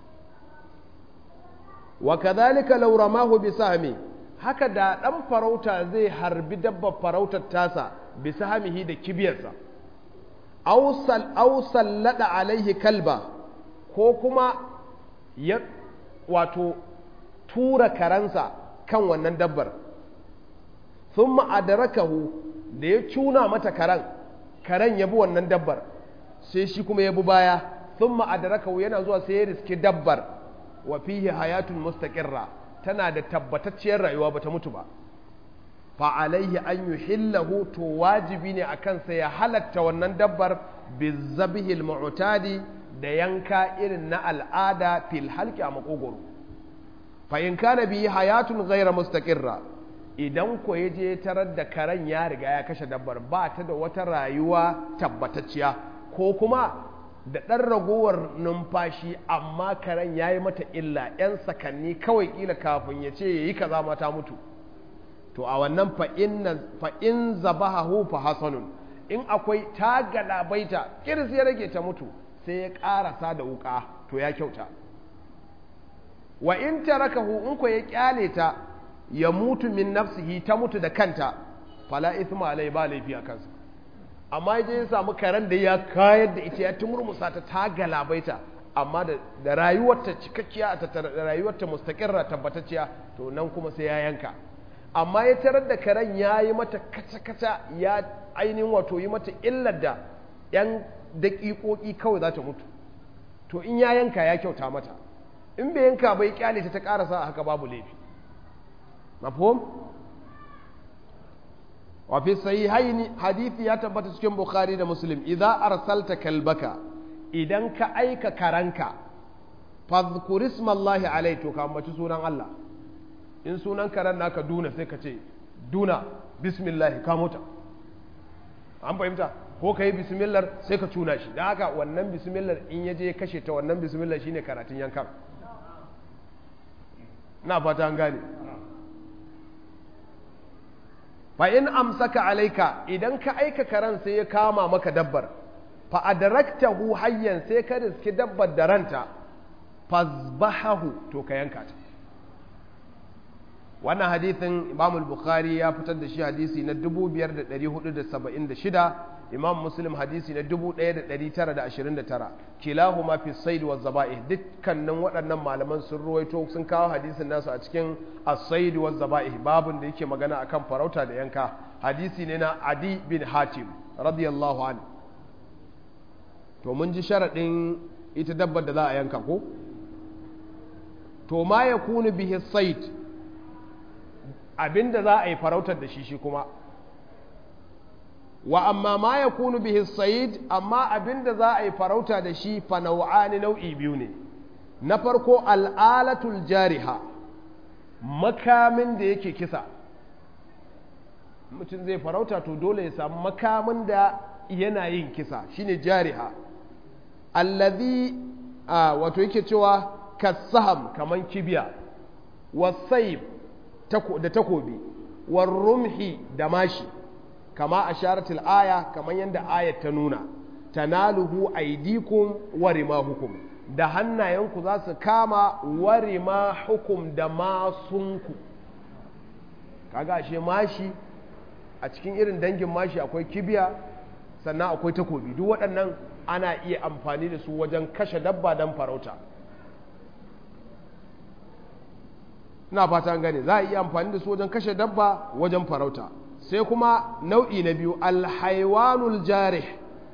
wa kadhalika law ramahu bi sahmi haka da dan farauta zai harbi dabbar farautar tasa bi sahmihi da kibiyarsa aw sal aw sallada alaihi kalba ko kuma ya wato tura karansa kan wannan dabbar thumma adrakahu da ya cuna mata karen karen ya bi wannan dabbar sai shi kuma ya bi baya sun ma'adaraka yana zuwa sai ya riski dabbar wa fihi hayatun mustaqirra tana da tabbatacciyar rayuwa bata mutu ba fa alaihi an yuhillahu to wajibi ne a kansa ya halatta wannan dabbar bizabihil mu'tadi da yanka irin na al'ada fil halki a makogoro fa in kana bihi hayatun ghayra mustaqirra idan ko ya je tarar da karen ya riga ya kashe dabbar ba ta da wata rayuwa tabbatacciya ko kuma da ɗan ragowar numfashi amma karen ya yi mata illa 'yan sakanni kawai ƙila kafin ya ce ya yi kaza mata mutu to a wannan fa'in zabahahu fa hasanun in akwai ta galabaita kirs ya rage ta mutu sai ya ƙarasa da wuƙa to ya kyauta wa in tarakahu in ko ya kyale ta ya mutu min nafsihi ta mutu da kanta fala ithma alai ba laifi a kansa amma je ya samu karen da ya kayar da ita ya tumurmusa ta ta galabaita amma da rayuwarta cikakkiya da rayuwarta mustaqirra tabbatacciya to nan kuma sai ya yanka amma ya tarar da karen ya yi mata kaca-kaca ya ainihin wato yi mata illar da yan daƙiƙoƙi kawai za ta mutu to in ya yanka ya kyauta mata in bai yanka bai kyale ta ta ƙarasa a haka babu laifi mafhum wa fi sahihaini hadisi ya tabbata cikin bukhari da muslim idza arsalta kalbaka idan ka aika karanka fadhkur ismallahi alai to ka ambaci sunan Allah in sunan karan naka duna sai ka ce duna bismillah ka mota an fahimta ko ka yi bismillah sai ka cuna shi don haka wannan bismillah in ya je kashe ta wannan bismillah shine karatun yankan na fata an gane fa in amsaka alaika idan ka aika karan sai ya kama maka dabbar fa adraktahu hayyan sai ka riski dabbar da ranta fazbahahu to ka yanka ta wannan hadithin imam al-bukhari ya fitar da shi hadisi na 5476 imam muslim hadisi na 1929 kilahuma fi said wa zaba'ih dukkanin waɗannan malaman sun ruwaito sun kawo hadisin nasu a cikin as-said wa zaba'ih babun da yake magana akan farauta da yanka hadisi ne na adi bin hatim radiyallahu an to mun ji sharadin ita dabbar da za a yanka ko to ma ya kunu bihi said abinda za a yi farautar da shi shi kuma wa amma ma ya kunu bihi said amma abinda za a yi farauta da shi fa nau'ani nau'i biyu ne na farko al'alatul jariha makamin da yake kisa mutum zai farauta to dole ya samu makamin da yana yin kisa shine jariha allazi wato yake cewa kasaham kaman kibiya wasayib da takobi warrumhi da mashi kama asharatul aya kaman yadda ayat ta nuna tanaluhu aidikum wa rimahukum da hannayenku za su kama wa rimahukum da masunku kaga ashe mashi a cikin irin dangin mashi akwai kibiya sannan akwai takobi duk waɗannan ana iya amfani da su wajen kashe dabba don farauta ina fata gane za a iya amfani da su wajen kashe dabba wajen farauta sai kuma nau'i na biyu alhaiwanul jarih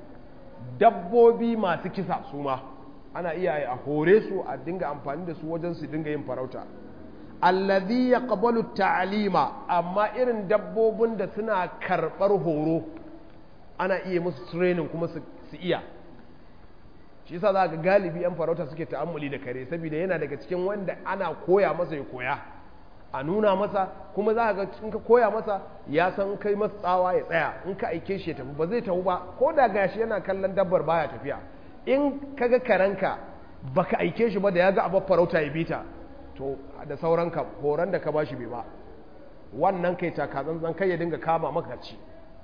dabbobi masu kisa su ma ana iya a hore su a dinga amfani da su wajen su dinga yin farauta allazi yaqbalu ta'lima amma irin dabbobin da suna karɓar horo ana iya musu training kuma su iya shi yasa za ga galibi yan farauta suke ta'ammuli da kare saboda yana daga cikin wanda ana koya masa ya koya a nuna masa kuma za ga in ka koya masa ya san kai masa tsawa ya tsaya in ka aike shi ya tafi ba zai tafi ba ko da gashi yana kallon dabbar baya tafiya in kaga karanka baka aike shi ba da ya ga abar farauta ya bita to da sauranka horon da ka bashi bai ba wannan kai takazanzan kai ya dinga kama maka ci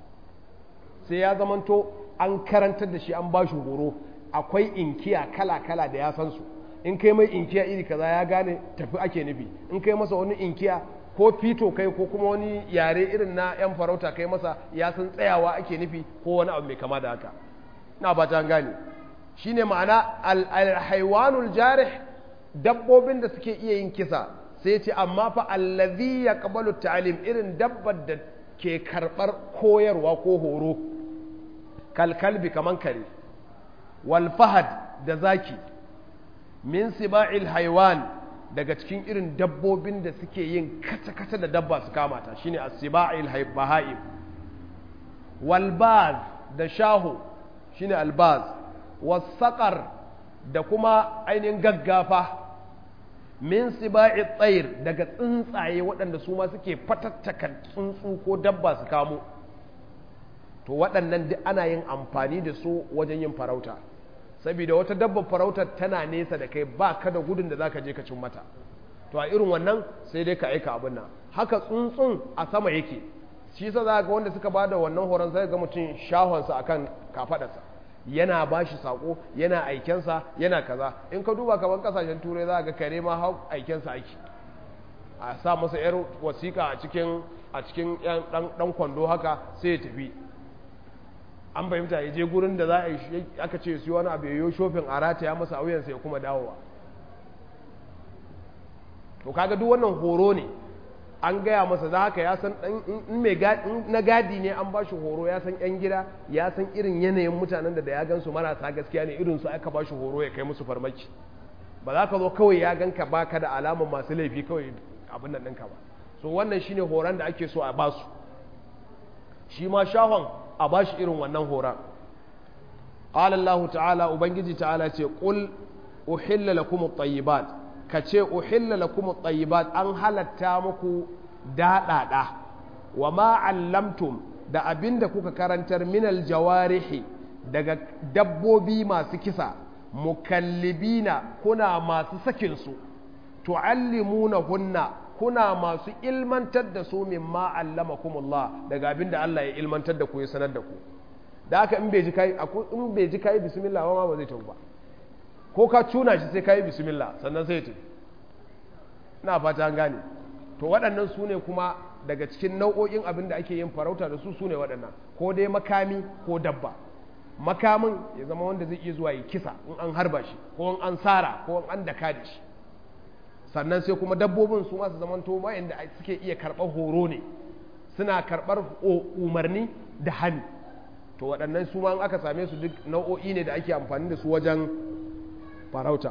sai ya zamanto an karantar da shi an bashi horo akwai inkiya kala-kala da ya san su in kai mai inkiya iri kaza ya gane tafi ake nufi in kai masa wani inkiya ko fito kai ko kuma wani yare irin na yan farauta kai masa ya san tsayawa ake nufi ko wani abu mai kama da haka na ba ta gane shine ma'ana alhaiwanul jarih dabbobin da suke iya yin kisa sai ce amma fa allazi yaqbalu ta'lim irin dabbar da ke karbar koyarwa ko horo kalkalbi kaman kare wal fahad da zaki min siba'il haiwan daga cikin irin dabbobin da suke yin kata-kata da dabba su kamata shine as-siba'il bahaim wal baz da shaho shine albaz wasaqar da kuma ainihin gaggafa min siba'i tsayir daga tsuntsaye waɗanda su ma suke fatattaka tsuntsu ko dabba su kamo to waɗannan duk ana yin amfani da su wajen yin farauta saboda wata dabbar farautar tana nesa da kai ba ka da gudun da za ka je ka cin mata to a irin wannan sai dai ka aika abin nan haka tsuntsun a sama yake shi sa za ga wanda suka ba da wannan horon sai ga mutum shahonsa akan kafadarsa yana ba shi sako yana aikensa yana kaza in ka duba kamar kasashen turai za ga kare ma hau aikensa aiki a sa masa yar wasiƙa a cikin a cikin dan kwando haka sai ya tafi an fahimta ya je gurin da za a yi aka ce su wani abu yayo shofin a rataya masa auyansa ya kuma dawowa to kaga duk wannan horo ne an gaya masa za haka ya san in mai na gadi ne an ba shi horo ya san yan gida ya san irin yanayin mutanen da da ya gan su marasa gaskiya ne irin su aka ba shi horo ya kai musu farmaki ba za ka zo kawai ya ganka ba ka da alamar masu laifi kawai abin nan ɗinka ba so wannan shine horon da ake so a basu shi ma shahon a ba shi irin wannan horon Allah ta'ala ubangiji ta'ala ce qul uhilla lakum at-tayyibat kace uhilla lakum at-tayyibat an halatta muku daɗaɗa wa ma allamtum da abinda kuka karantar minal jawarihi daga dabbobi masu kisa mukallibina kuna masu sakin su tuallimuna hunna kuna masu ilmantar da su mimma allamakumullah daga abinda Allah ya ilmantar da ku ya sanar da ku da haka in bai ji kai in bai ji kai bismillah ba ba zai tafi ba ko ka tuna shi sai kai bismillah sannan sai ta ina fata an gane to waɗannan su ne kuma daga cikin nau'o'in abin da ake yin farauta da su su ne waɗannan ko dai makami ko dabba makamin ya zama wanda zai iya zuwa yi kisa in an harba shi ko in an sara ko in an daka da shi sannan sai kuma dabbobin su masu zamanto wayanda suke iya karɓar horo ne suna karɓar umarni da hannu to waɗannan su ma aka same su duk nau'o'i ne da ake amfani da su wajen farauta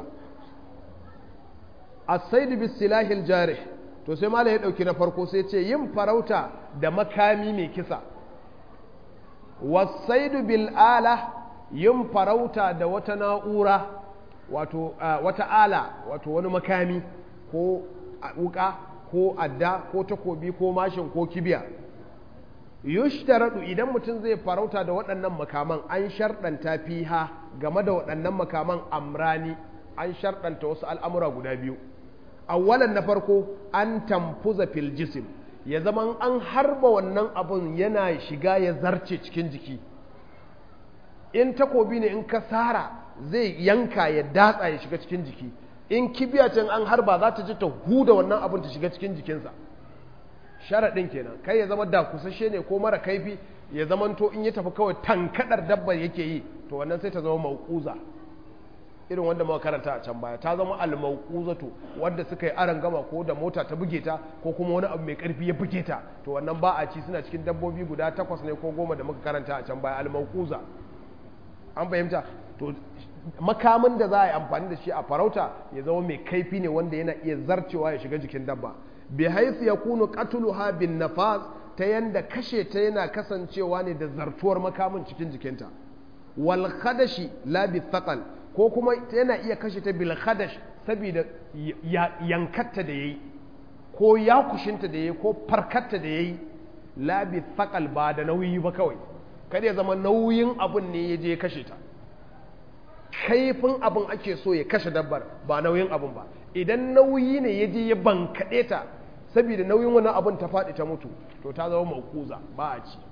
as-sayd bis silahil jarih to sai malai ya dauki na farko sai ce yin farauta da makami mai kisa was-sayd bil ala yin farauta da wata na'ura wato wata ala wato wani makami ko wuka ko adda ko takobi ko mashin ko kibiya yushtaradu idan mutum zai farauta da waɗannan makaman an sharɗanta fiha game da waɗannan makaman amrani an sharɗanta wasu al'amura guda biyu awwalan na farko an tamfuza fil jisim ya zama an harba wannan abun yana shiga ya zarce cikin jiki in takobi ne in ka sara zai yanka ya datsa ya shiga cikin jiki in kibiya can an harba za ta ji ta huda wannan abun ta shiga cikin jikinsa sharaɗin kenan kai ya zama da kusashe ne ko mara kaifi ya zamanto in ya tafi kawai tankadar dabba yake yi to wannan sai ta zama mauquza irin wanda muka karanta a can baya ta zama al-mauquzatu wanda suka yi aran gama ko da mota ta buge ta ko kuma wani abu mai karfi ya buge ta to wannan ba a ci suna cikin dabbobi guda takwas ne ko goma da muka karanta a can baya al-mauquza an fahimta to makamin da za a yi amfani da shi a farauta ya zama mai kaifi ne wanda yana iya zarcewa ya shiga jikin dabba bi haisu ya kunu qatluha bin nafas ta yanda kashe ta yana kasancewa ne da zartuwar makamin cikin jikinta wal khadashi la bi thaqal ko kuma yana iya kashe ta bil khadash saboda yankatta da yayi ko yakushinta da yayi ko farkatta da yayi la bi thaqal ba da nauyi ba kawai kada ya zama nauyin abun ne ya je kashe ta kaifin abin ake so ya kashe dabbar ba nauyin abin ba idan nauyi ne ya je ya bankaɗe ta saboda nauyin wani abin ta faɗi ta mutu to ta zama maukuza ba a ci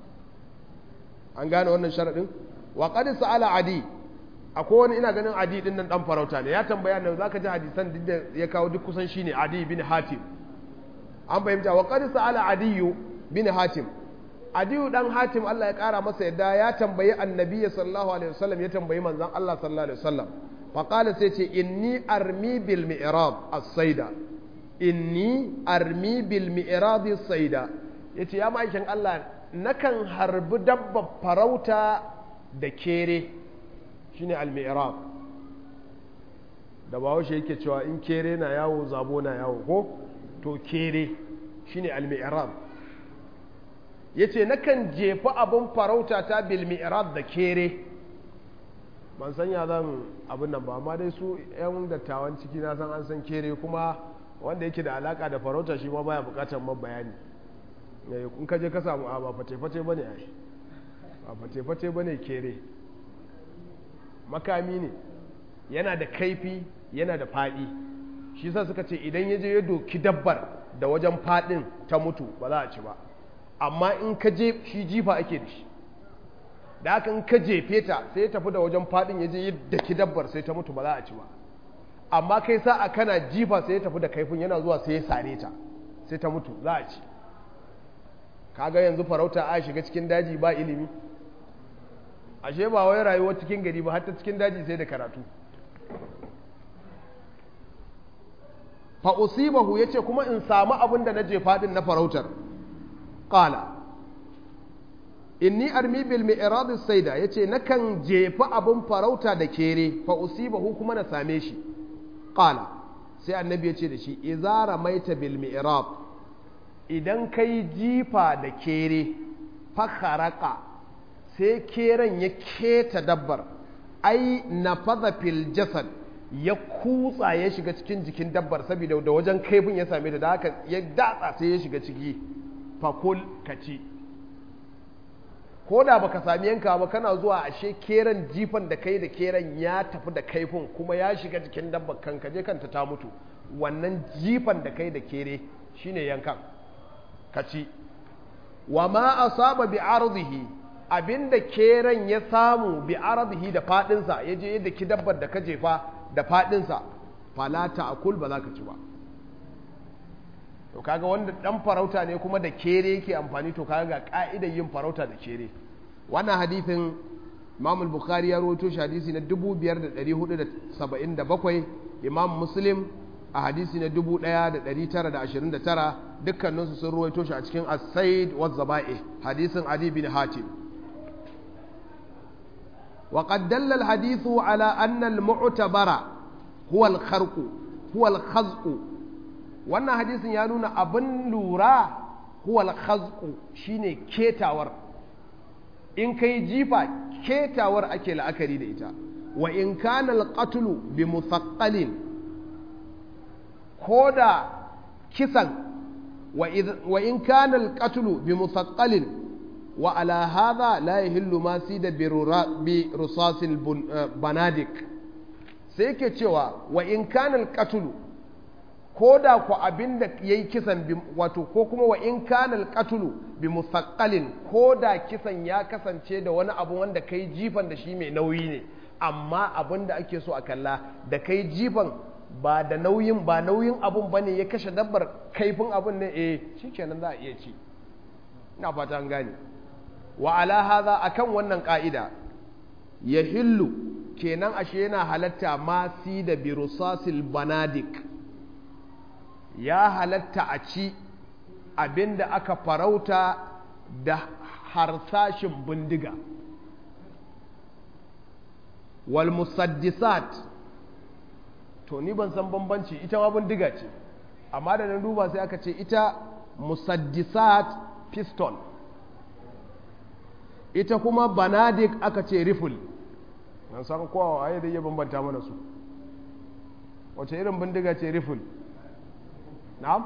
an gane wannan sharaɗin wa qad sa'ala adi akwai wani ina ganin adi din nan dan farauta ne ya tambaya ne zaka ji hadisan duk da ya kawo duk kusan shine adi bin hatim an fahimta wa qad sa'ala adiyu bin hatim adiyu dan hatim Allah ya kara masa yadda ya tambayi annabi sallallahu alaihi wasallam ya tambayi manzon Allah sallallahu alaihi wasallam fa qala sai ce inni armi bil mi'rab as-saida inni armi bil mi'rab as-saida yace ya ma'aikin Allah nakan harbi dabba farauta da kere shine al mi'rab da bawo shi yake cewa in kere na yawo zabo na yawo ko to kere shine al mi'rab ya ce nakan jefa abin farauta ta bilmi'irad da kere ban san ya zan abin nan ba amma dai su 'yan dattawan ciki na san an san kere kuma wanda yake da alaka da farauta shi ma baya bukatar man bayani in ka je ka samu a ba fate-fate bane ai ba fate-fate bane kere makami ne yana da kaifi yana da faɗi shi sa suka ce idan ya je ya doki dabbar da wajen faɗin ta mutu ba za a ci ba amma in ka je shi jifa ake da shi da haka in ka jefe ta sai ya tafi da wajen fadin ya je yadda ki dabbar sai ta mutu ba za a ci ba amma kai sa'a kana jifa sai ya tafi da kaifin yana zuwa sai ya sare ta sai ta mutu za a ci kaga yanzu farauta a shiga cikin daji ba ilimi ashe ba wai rayuwar cikin gari ba hatta cikin daji sai da karatu fa usibahu yace kuma in samu abin da na jefa din na farautar qala inni armi bil mi'rad as-sayda yace nakan jefa abun farauta da kere fa usibahu kuma na same shi qala sai annabi yace da shi idza ramaita bil mi'rad idan kai jifa da kere fa kharaqa sai keren ya keta dabbar ai nafadha fil jasad ya kutsa ya shiga cikin jikin dabbar saboda da wajen kaifin ya same ta da haka ya datsa sai ya shiga ciki fakul ka ci ko da baka sami yanka ba kana zuwa ashe keren jifan da kai da keren ya tafi da kaifin kuma ya shiga jikin dabbar kan je kanta ta mutu wannan jifan da kai da kere shine yankan ka ci wa ma asaba bi ardihi abinda keren ya samu bi ardihi da fadinsa ya je yadda ki dabbar da ka jefa da fadinsa fala ta'kul ba za ka ci ba to kaga wanda dan farauta ne kuma da kere yake amfani to kaga ga ka'idar yin farauta da kere wannan hadithin Imam al-Bukhari ya rawaito shi hadisi na 5477 Imam Muslim a hadisi na 1929 dukkanin su sun rawaito shi a cikin As-Said wa Zaba'i hadisin Ali bin Hatim وقد دل الحديث على أن المعتبر هو الخرق هو الخزق wannan hadisin ya nuna abin lura huwal khazqu shine ketawar in kai jifa ketawar ake la'akari da ita wa in kana alqatlu bi muthaqqalin koda kisan wa in kana alqatlu bi muthaqqalin wa ala hadha la yahillu ma sida bi rusasil banadik sai yake cewa wa in kana alqatlu ko da ku abin da ya yi kisan wato ko kuma wa in kanal katulu bi musaqqalin ko da kisan ya kasance da wani abu wanda kai jifan da shi mai nauyi ne amma abin da ake so a kalla da kai jifan ba da nauyin ba nauyin abun bane ya kashe dabbar kaifin abun ne eh shikenan za a iya ci ina fata an gane wa ala hadha akan wannan ka'ida yahillu kenan ashe yana halatta ma si da birusasil banadik ya halatta a ci abinda aka farauta da harsashin bindiga wal musaddisat to ni ban san bambanci ita ma bindiga ce amma da nan duba sai aka ce ita musaddisat pistol ita kuma banadik aka ce rifle nan san kowa waye da iya bambanta mana su wace irin bindiga ce rifle na'am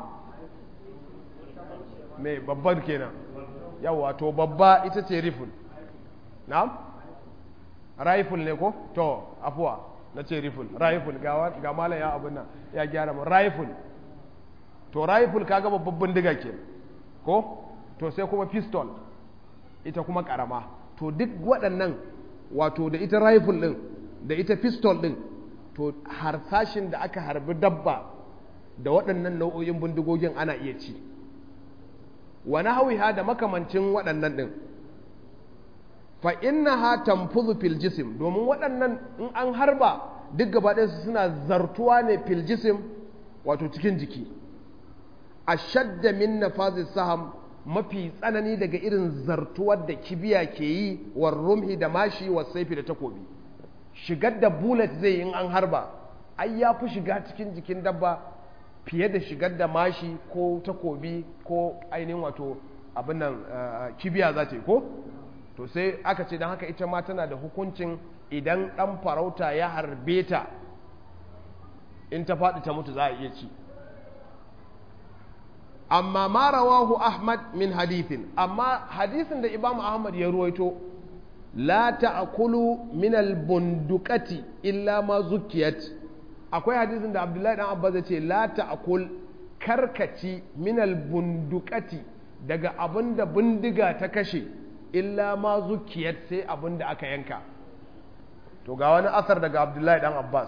me babban kenan yawa to babba ita ce rifle na'am rifle ne ko to afuwa na ce rifle rifle ga malam ya abin nan ya gyara mu rifle to rifle kaga babban bindiga ke ko to sai kuma pistol ita kuma karama to duk waɗannan wato da ita rifle din da ita pistol din to harsashin da aka harbi dabba da waɗannan nau'o'in bindigogin ana iya ci wani hawiha da makamancin waɗannan ɗin fa inna ha tamfuzu fil jisim domin waɗannan in an harba duk gaba su suna zartuwa ne fil jisim wato cikin jiki a shadda min nafazis saham mafi tsanani daga irin zartuwar da kibiya ke yi wa rumhi da mashi wa saifi da takobi shigar da bullet zai in an harba ai ya fi shiga cikin jikin dabba fiye da shigar da mashi ko takobi ko ainihin wato abin nan kibiya za ta yi ko to sai aka ce don haka ita ma tana da hukuncin idan ɗan farauta ya harbe ta in ta faɗi ta mutu za a iya ci amma ma rawahu ahmad min hadithin amma hadisin da imam ahmad ya ruwaito la ta'kulu min al-bundukati illa ma zukiyat akwai hadisin da abdullahi dan abbas ya ce la ta'kul karkaci minal bundukati daga abin da bindiga ta kashe illa ma zukiyat sai abin da aka yanka to ga wani asar daga abdullahi dan abbas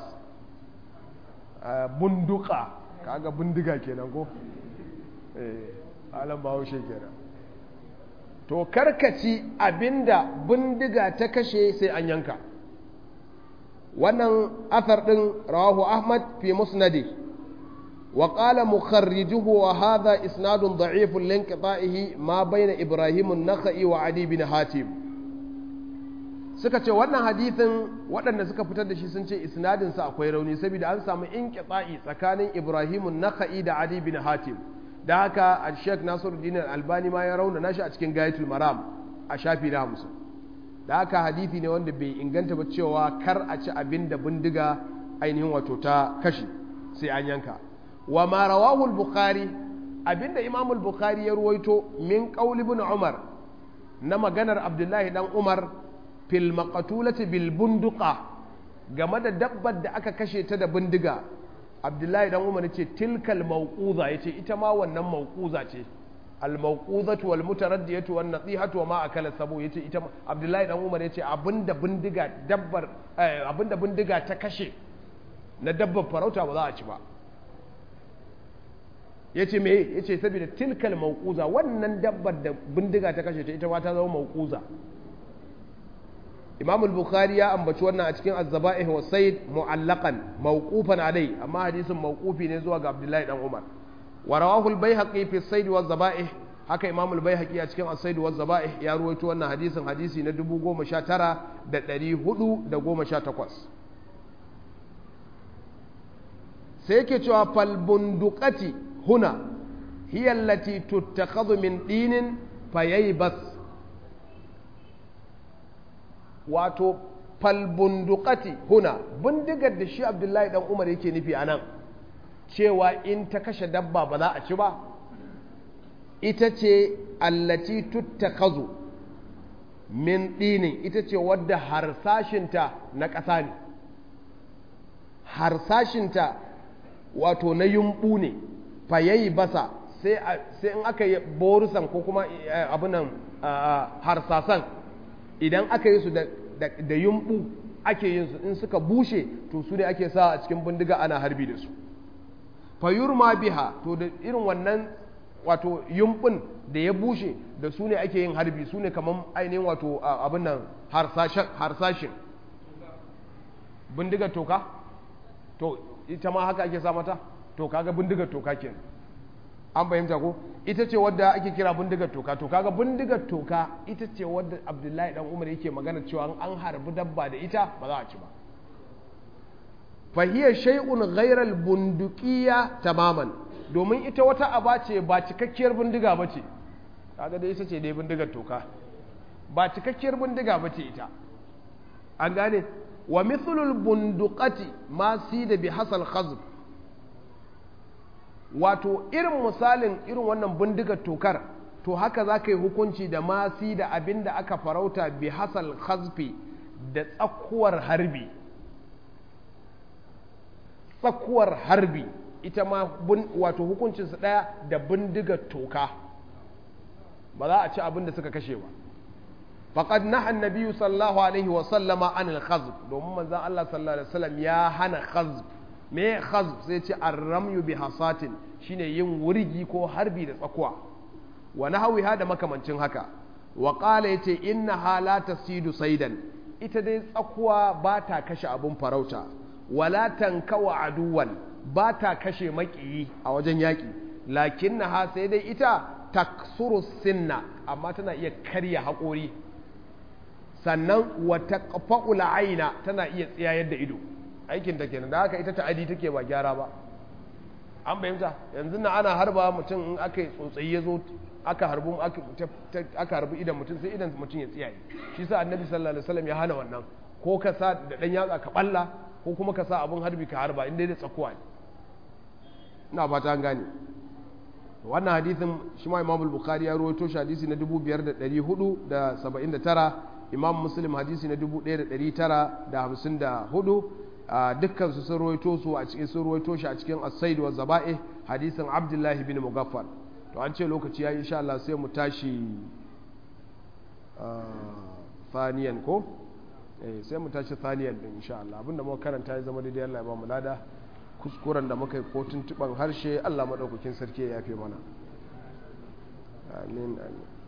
bunduka kaga bindiga kenan ko eh alam bahaushe kenan to karkaci abinda bindiga ta kashe sai an yanka wannan athar ɗin rawahu ahmad fi musnadi wa qala mukharrijuhu wa hadha isnadun da'ifun linqita'ihi ma bayna ibrahim an-nakhai wa adi bin hatim suka ce wannan hadithin waɗanda suka fitar da shi sun ce isnadin sa akwai rauni saboda an samu inqita'i tsakanin ibrahim an-nakhai da adi bin hatim da haka al-sheikh nasiruddin al-albani ma ya rauna nashi a cikin gayatul maram a shafi na 50 da haka hadithi ne wanda bai inganta ba cewa kar a ci abin da bindiga ainihin wato ta kashi sai an yanka wa ma rawahu al-bukhari abinda imam al-bukhari ya ruwaito min qaul ibn umar na maganar abdullahi dan umar fil maqtulati bil bunduqa game da dabbar da aka kashe ta da bindiga abdullahi dan umar yace tilkal mawquza yace ita ma wannan mawquza ce al-mawquzatu wal mutaraddiyatu wan nasihatu wa ma akala sabu yace ita Abdullahi dan Umar yace abinda bindiga dabbar abinda bindiga ta kashe na dabbar farauta ba za a ci ba yace me yace saboda tilkal mawquza wannan dabbar da bindiga ta kashe ta ita ma ta zama mawquza Imam al-Bukhari ya ambaci wannan a cikin Az-Zaba'ih wa Sayd mu'allaqan mawqufan alai amma hadisin mawqufi ne zuwa ga Abdullahi dan Umar ورواه البيهقي في الصيد والذبائح haka imam al-baihaqi a cikin as-said wa zaba'ih ya ruwaito wannan hadisin hadisi na 19418 sai yake cewa fal bunduqati huna hiya allati tuttakhadhu min dinin fayaybas wato fal bunduqati huna bindigar da shi abdullahi dan umar yake nufi anan cewa in ta kashe dabba ba za a ci ba ita ce allati tuttakazu min dinin ita ce wadda harsashinta na ƙasa ne harsashinta wato na yumɓu ne fayayi basa sai in aka yi borusan ko kuma abinan harsasan idan aka yi su da yumɓu ake yin su in suka bushe to su ne ake sa a cikin bindiga ana harbi da su fayurma biha to da irin wannan wato yumbin da ya bushe da su ne ake yin harbi su ne kamar ainihin wato abin nan harsashin bindigar toka to ita ma haka ake sa mata to kaga bindigar toka ke an fahimta ko ita ce wadda ake kira bindigar toka to kaga bindigar toka ita ce wadda abdullahi dan umar yake magana cewa an harbi dabba da ita ba za a ci ba fahiyar shay'un ghairal bundukiya tamaman domin ita wata aba ce ba cikakkiyar bindiga ba ce kaga dai ita ce dai bindigar toka ba cikakkiyar bindiga ba ce ita an gane wa mithlul bunduqati ma da bi hasal khazb wato irin misalin irin wannan bindigar tokar to haka za ka yi hukunci da masi da abin da aka farauta bi hasal khazfi da tsakuwar harbi tsakuwar harbi ita ma wato hukuncinsu ɗaya da bindigar toka ba za a ci abin da suka kashe ba faqad naha annabiyyu sallallahu alaihi wa sallama anil khazb domin manzon Allah sallallahu alaihi wasallam ya hana khazb me khazb sai ce arramyu bi hasatin shine yin wurgi ko harbi da tsakuwa wa nahwiha da makamancin haka wa qala yace innaha la tasidu saidan ita dai tsakuwa ba ta kashe abun farauta wala tankawa aduwan ba ta kashe maƙiyi a wajen yaƙi lakin na sai dai ita taksuru sinna amma tana iya karya haƙori sannan wata fa'ula aina tana iya tsayayar da ido aikin ta kenan da haka ita ta'adi take ba gyara ba an fahimta yanzu na ana harba mutum in aka yi tsotsayi ya zo aka harbu aka harbi idan mutum sai idan mutum ya tsiyaye shi sa annabi sallallahu alaihi wasallam ya hana wannan ko ka sa da dan yatsa ka balla ko kuma ka sa abin harbi ka harba inda da tsakuwa ne ina fata an gane wannan hadithin shi ma imam bukhari ya rawaito shi hadisi na 5479 imam muslim hadisi na 1954 dukkan su sun rawaito su a cikin sun rawaito shi a cikin as-said wa zaba'ih hadisin abdullahi bin mugaffal to an ce lokaci yayi insha Allah sai mu tashi faniyan ko sai mu tashi thaniyan din insha Allah abinda muka karanta ya zama daidai Allah ya ba mu lada kuskuren da muka yi ko tuntuban harshe Allah madaukakin sarki ya yafe mana amin amin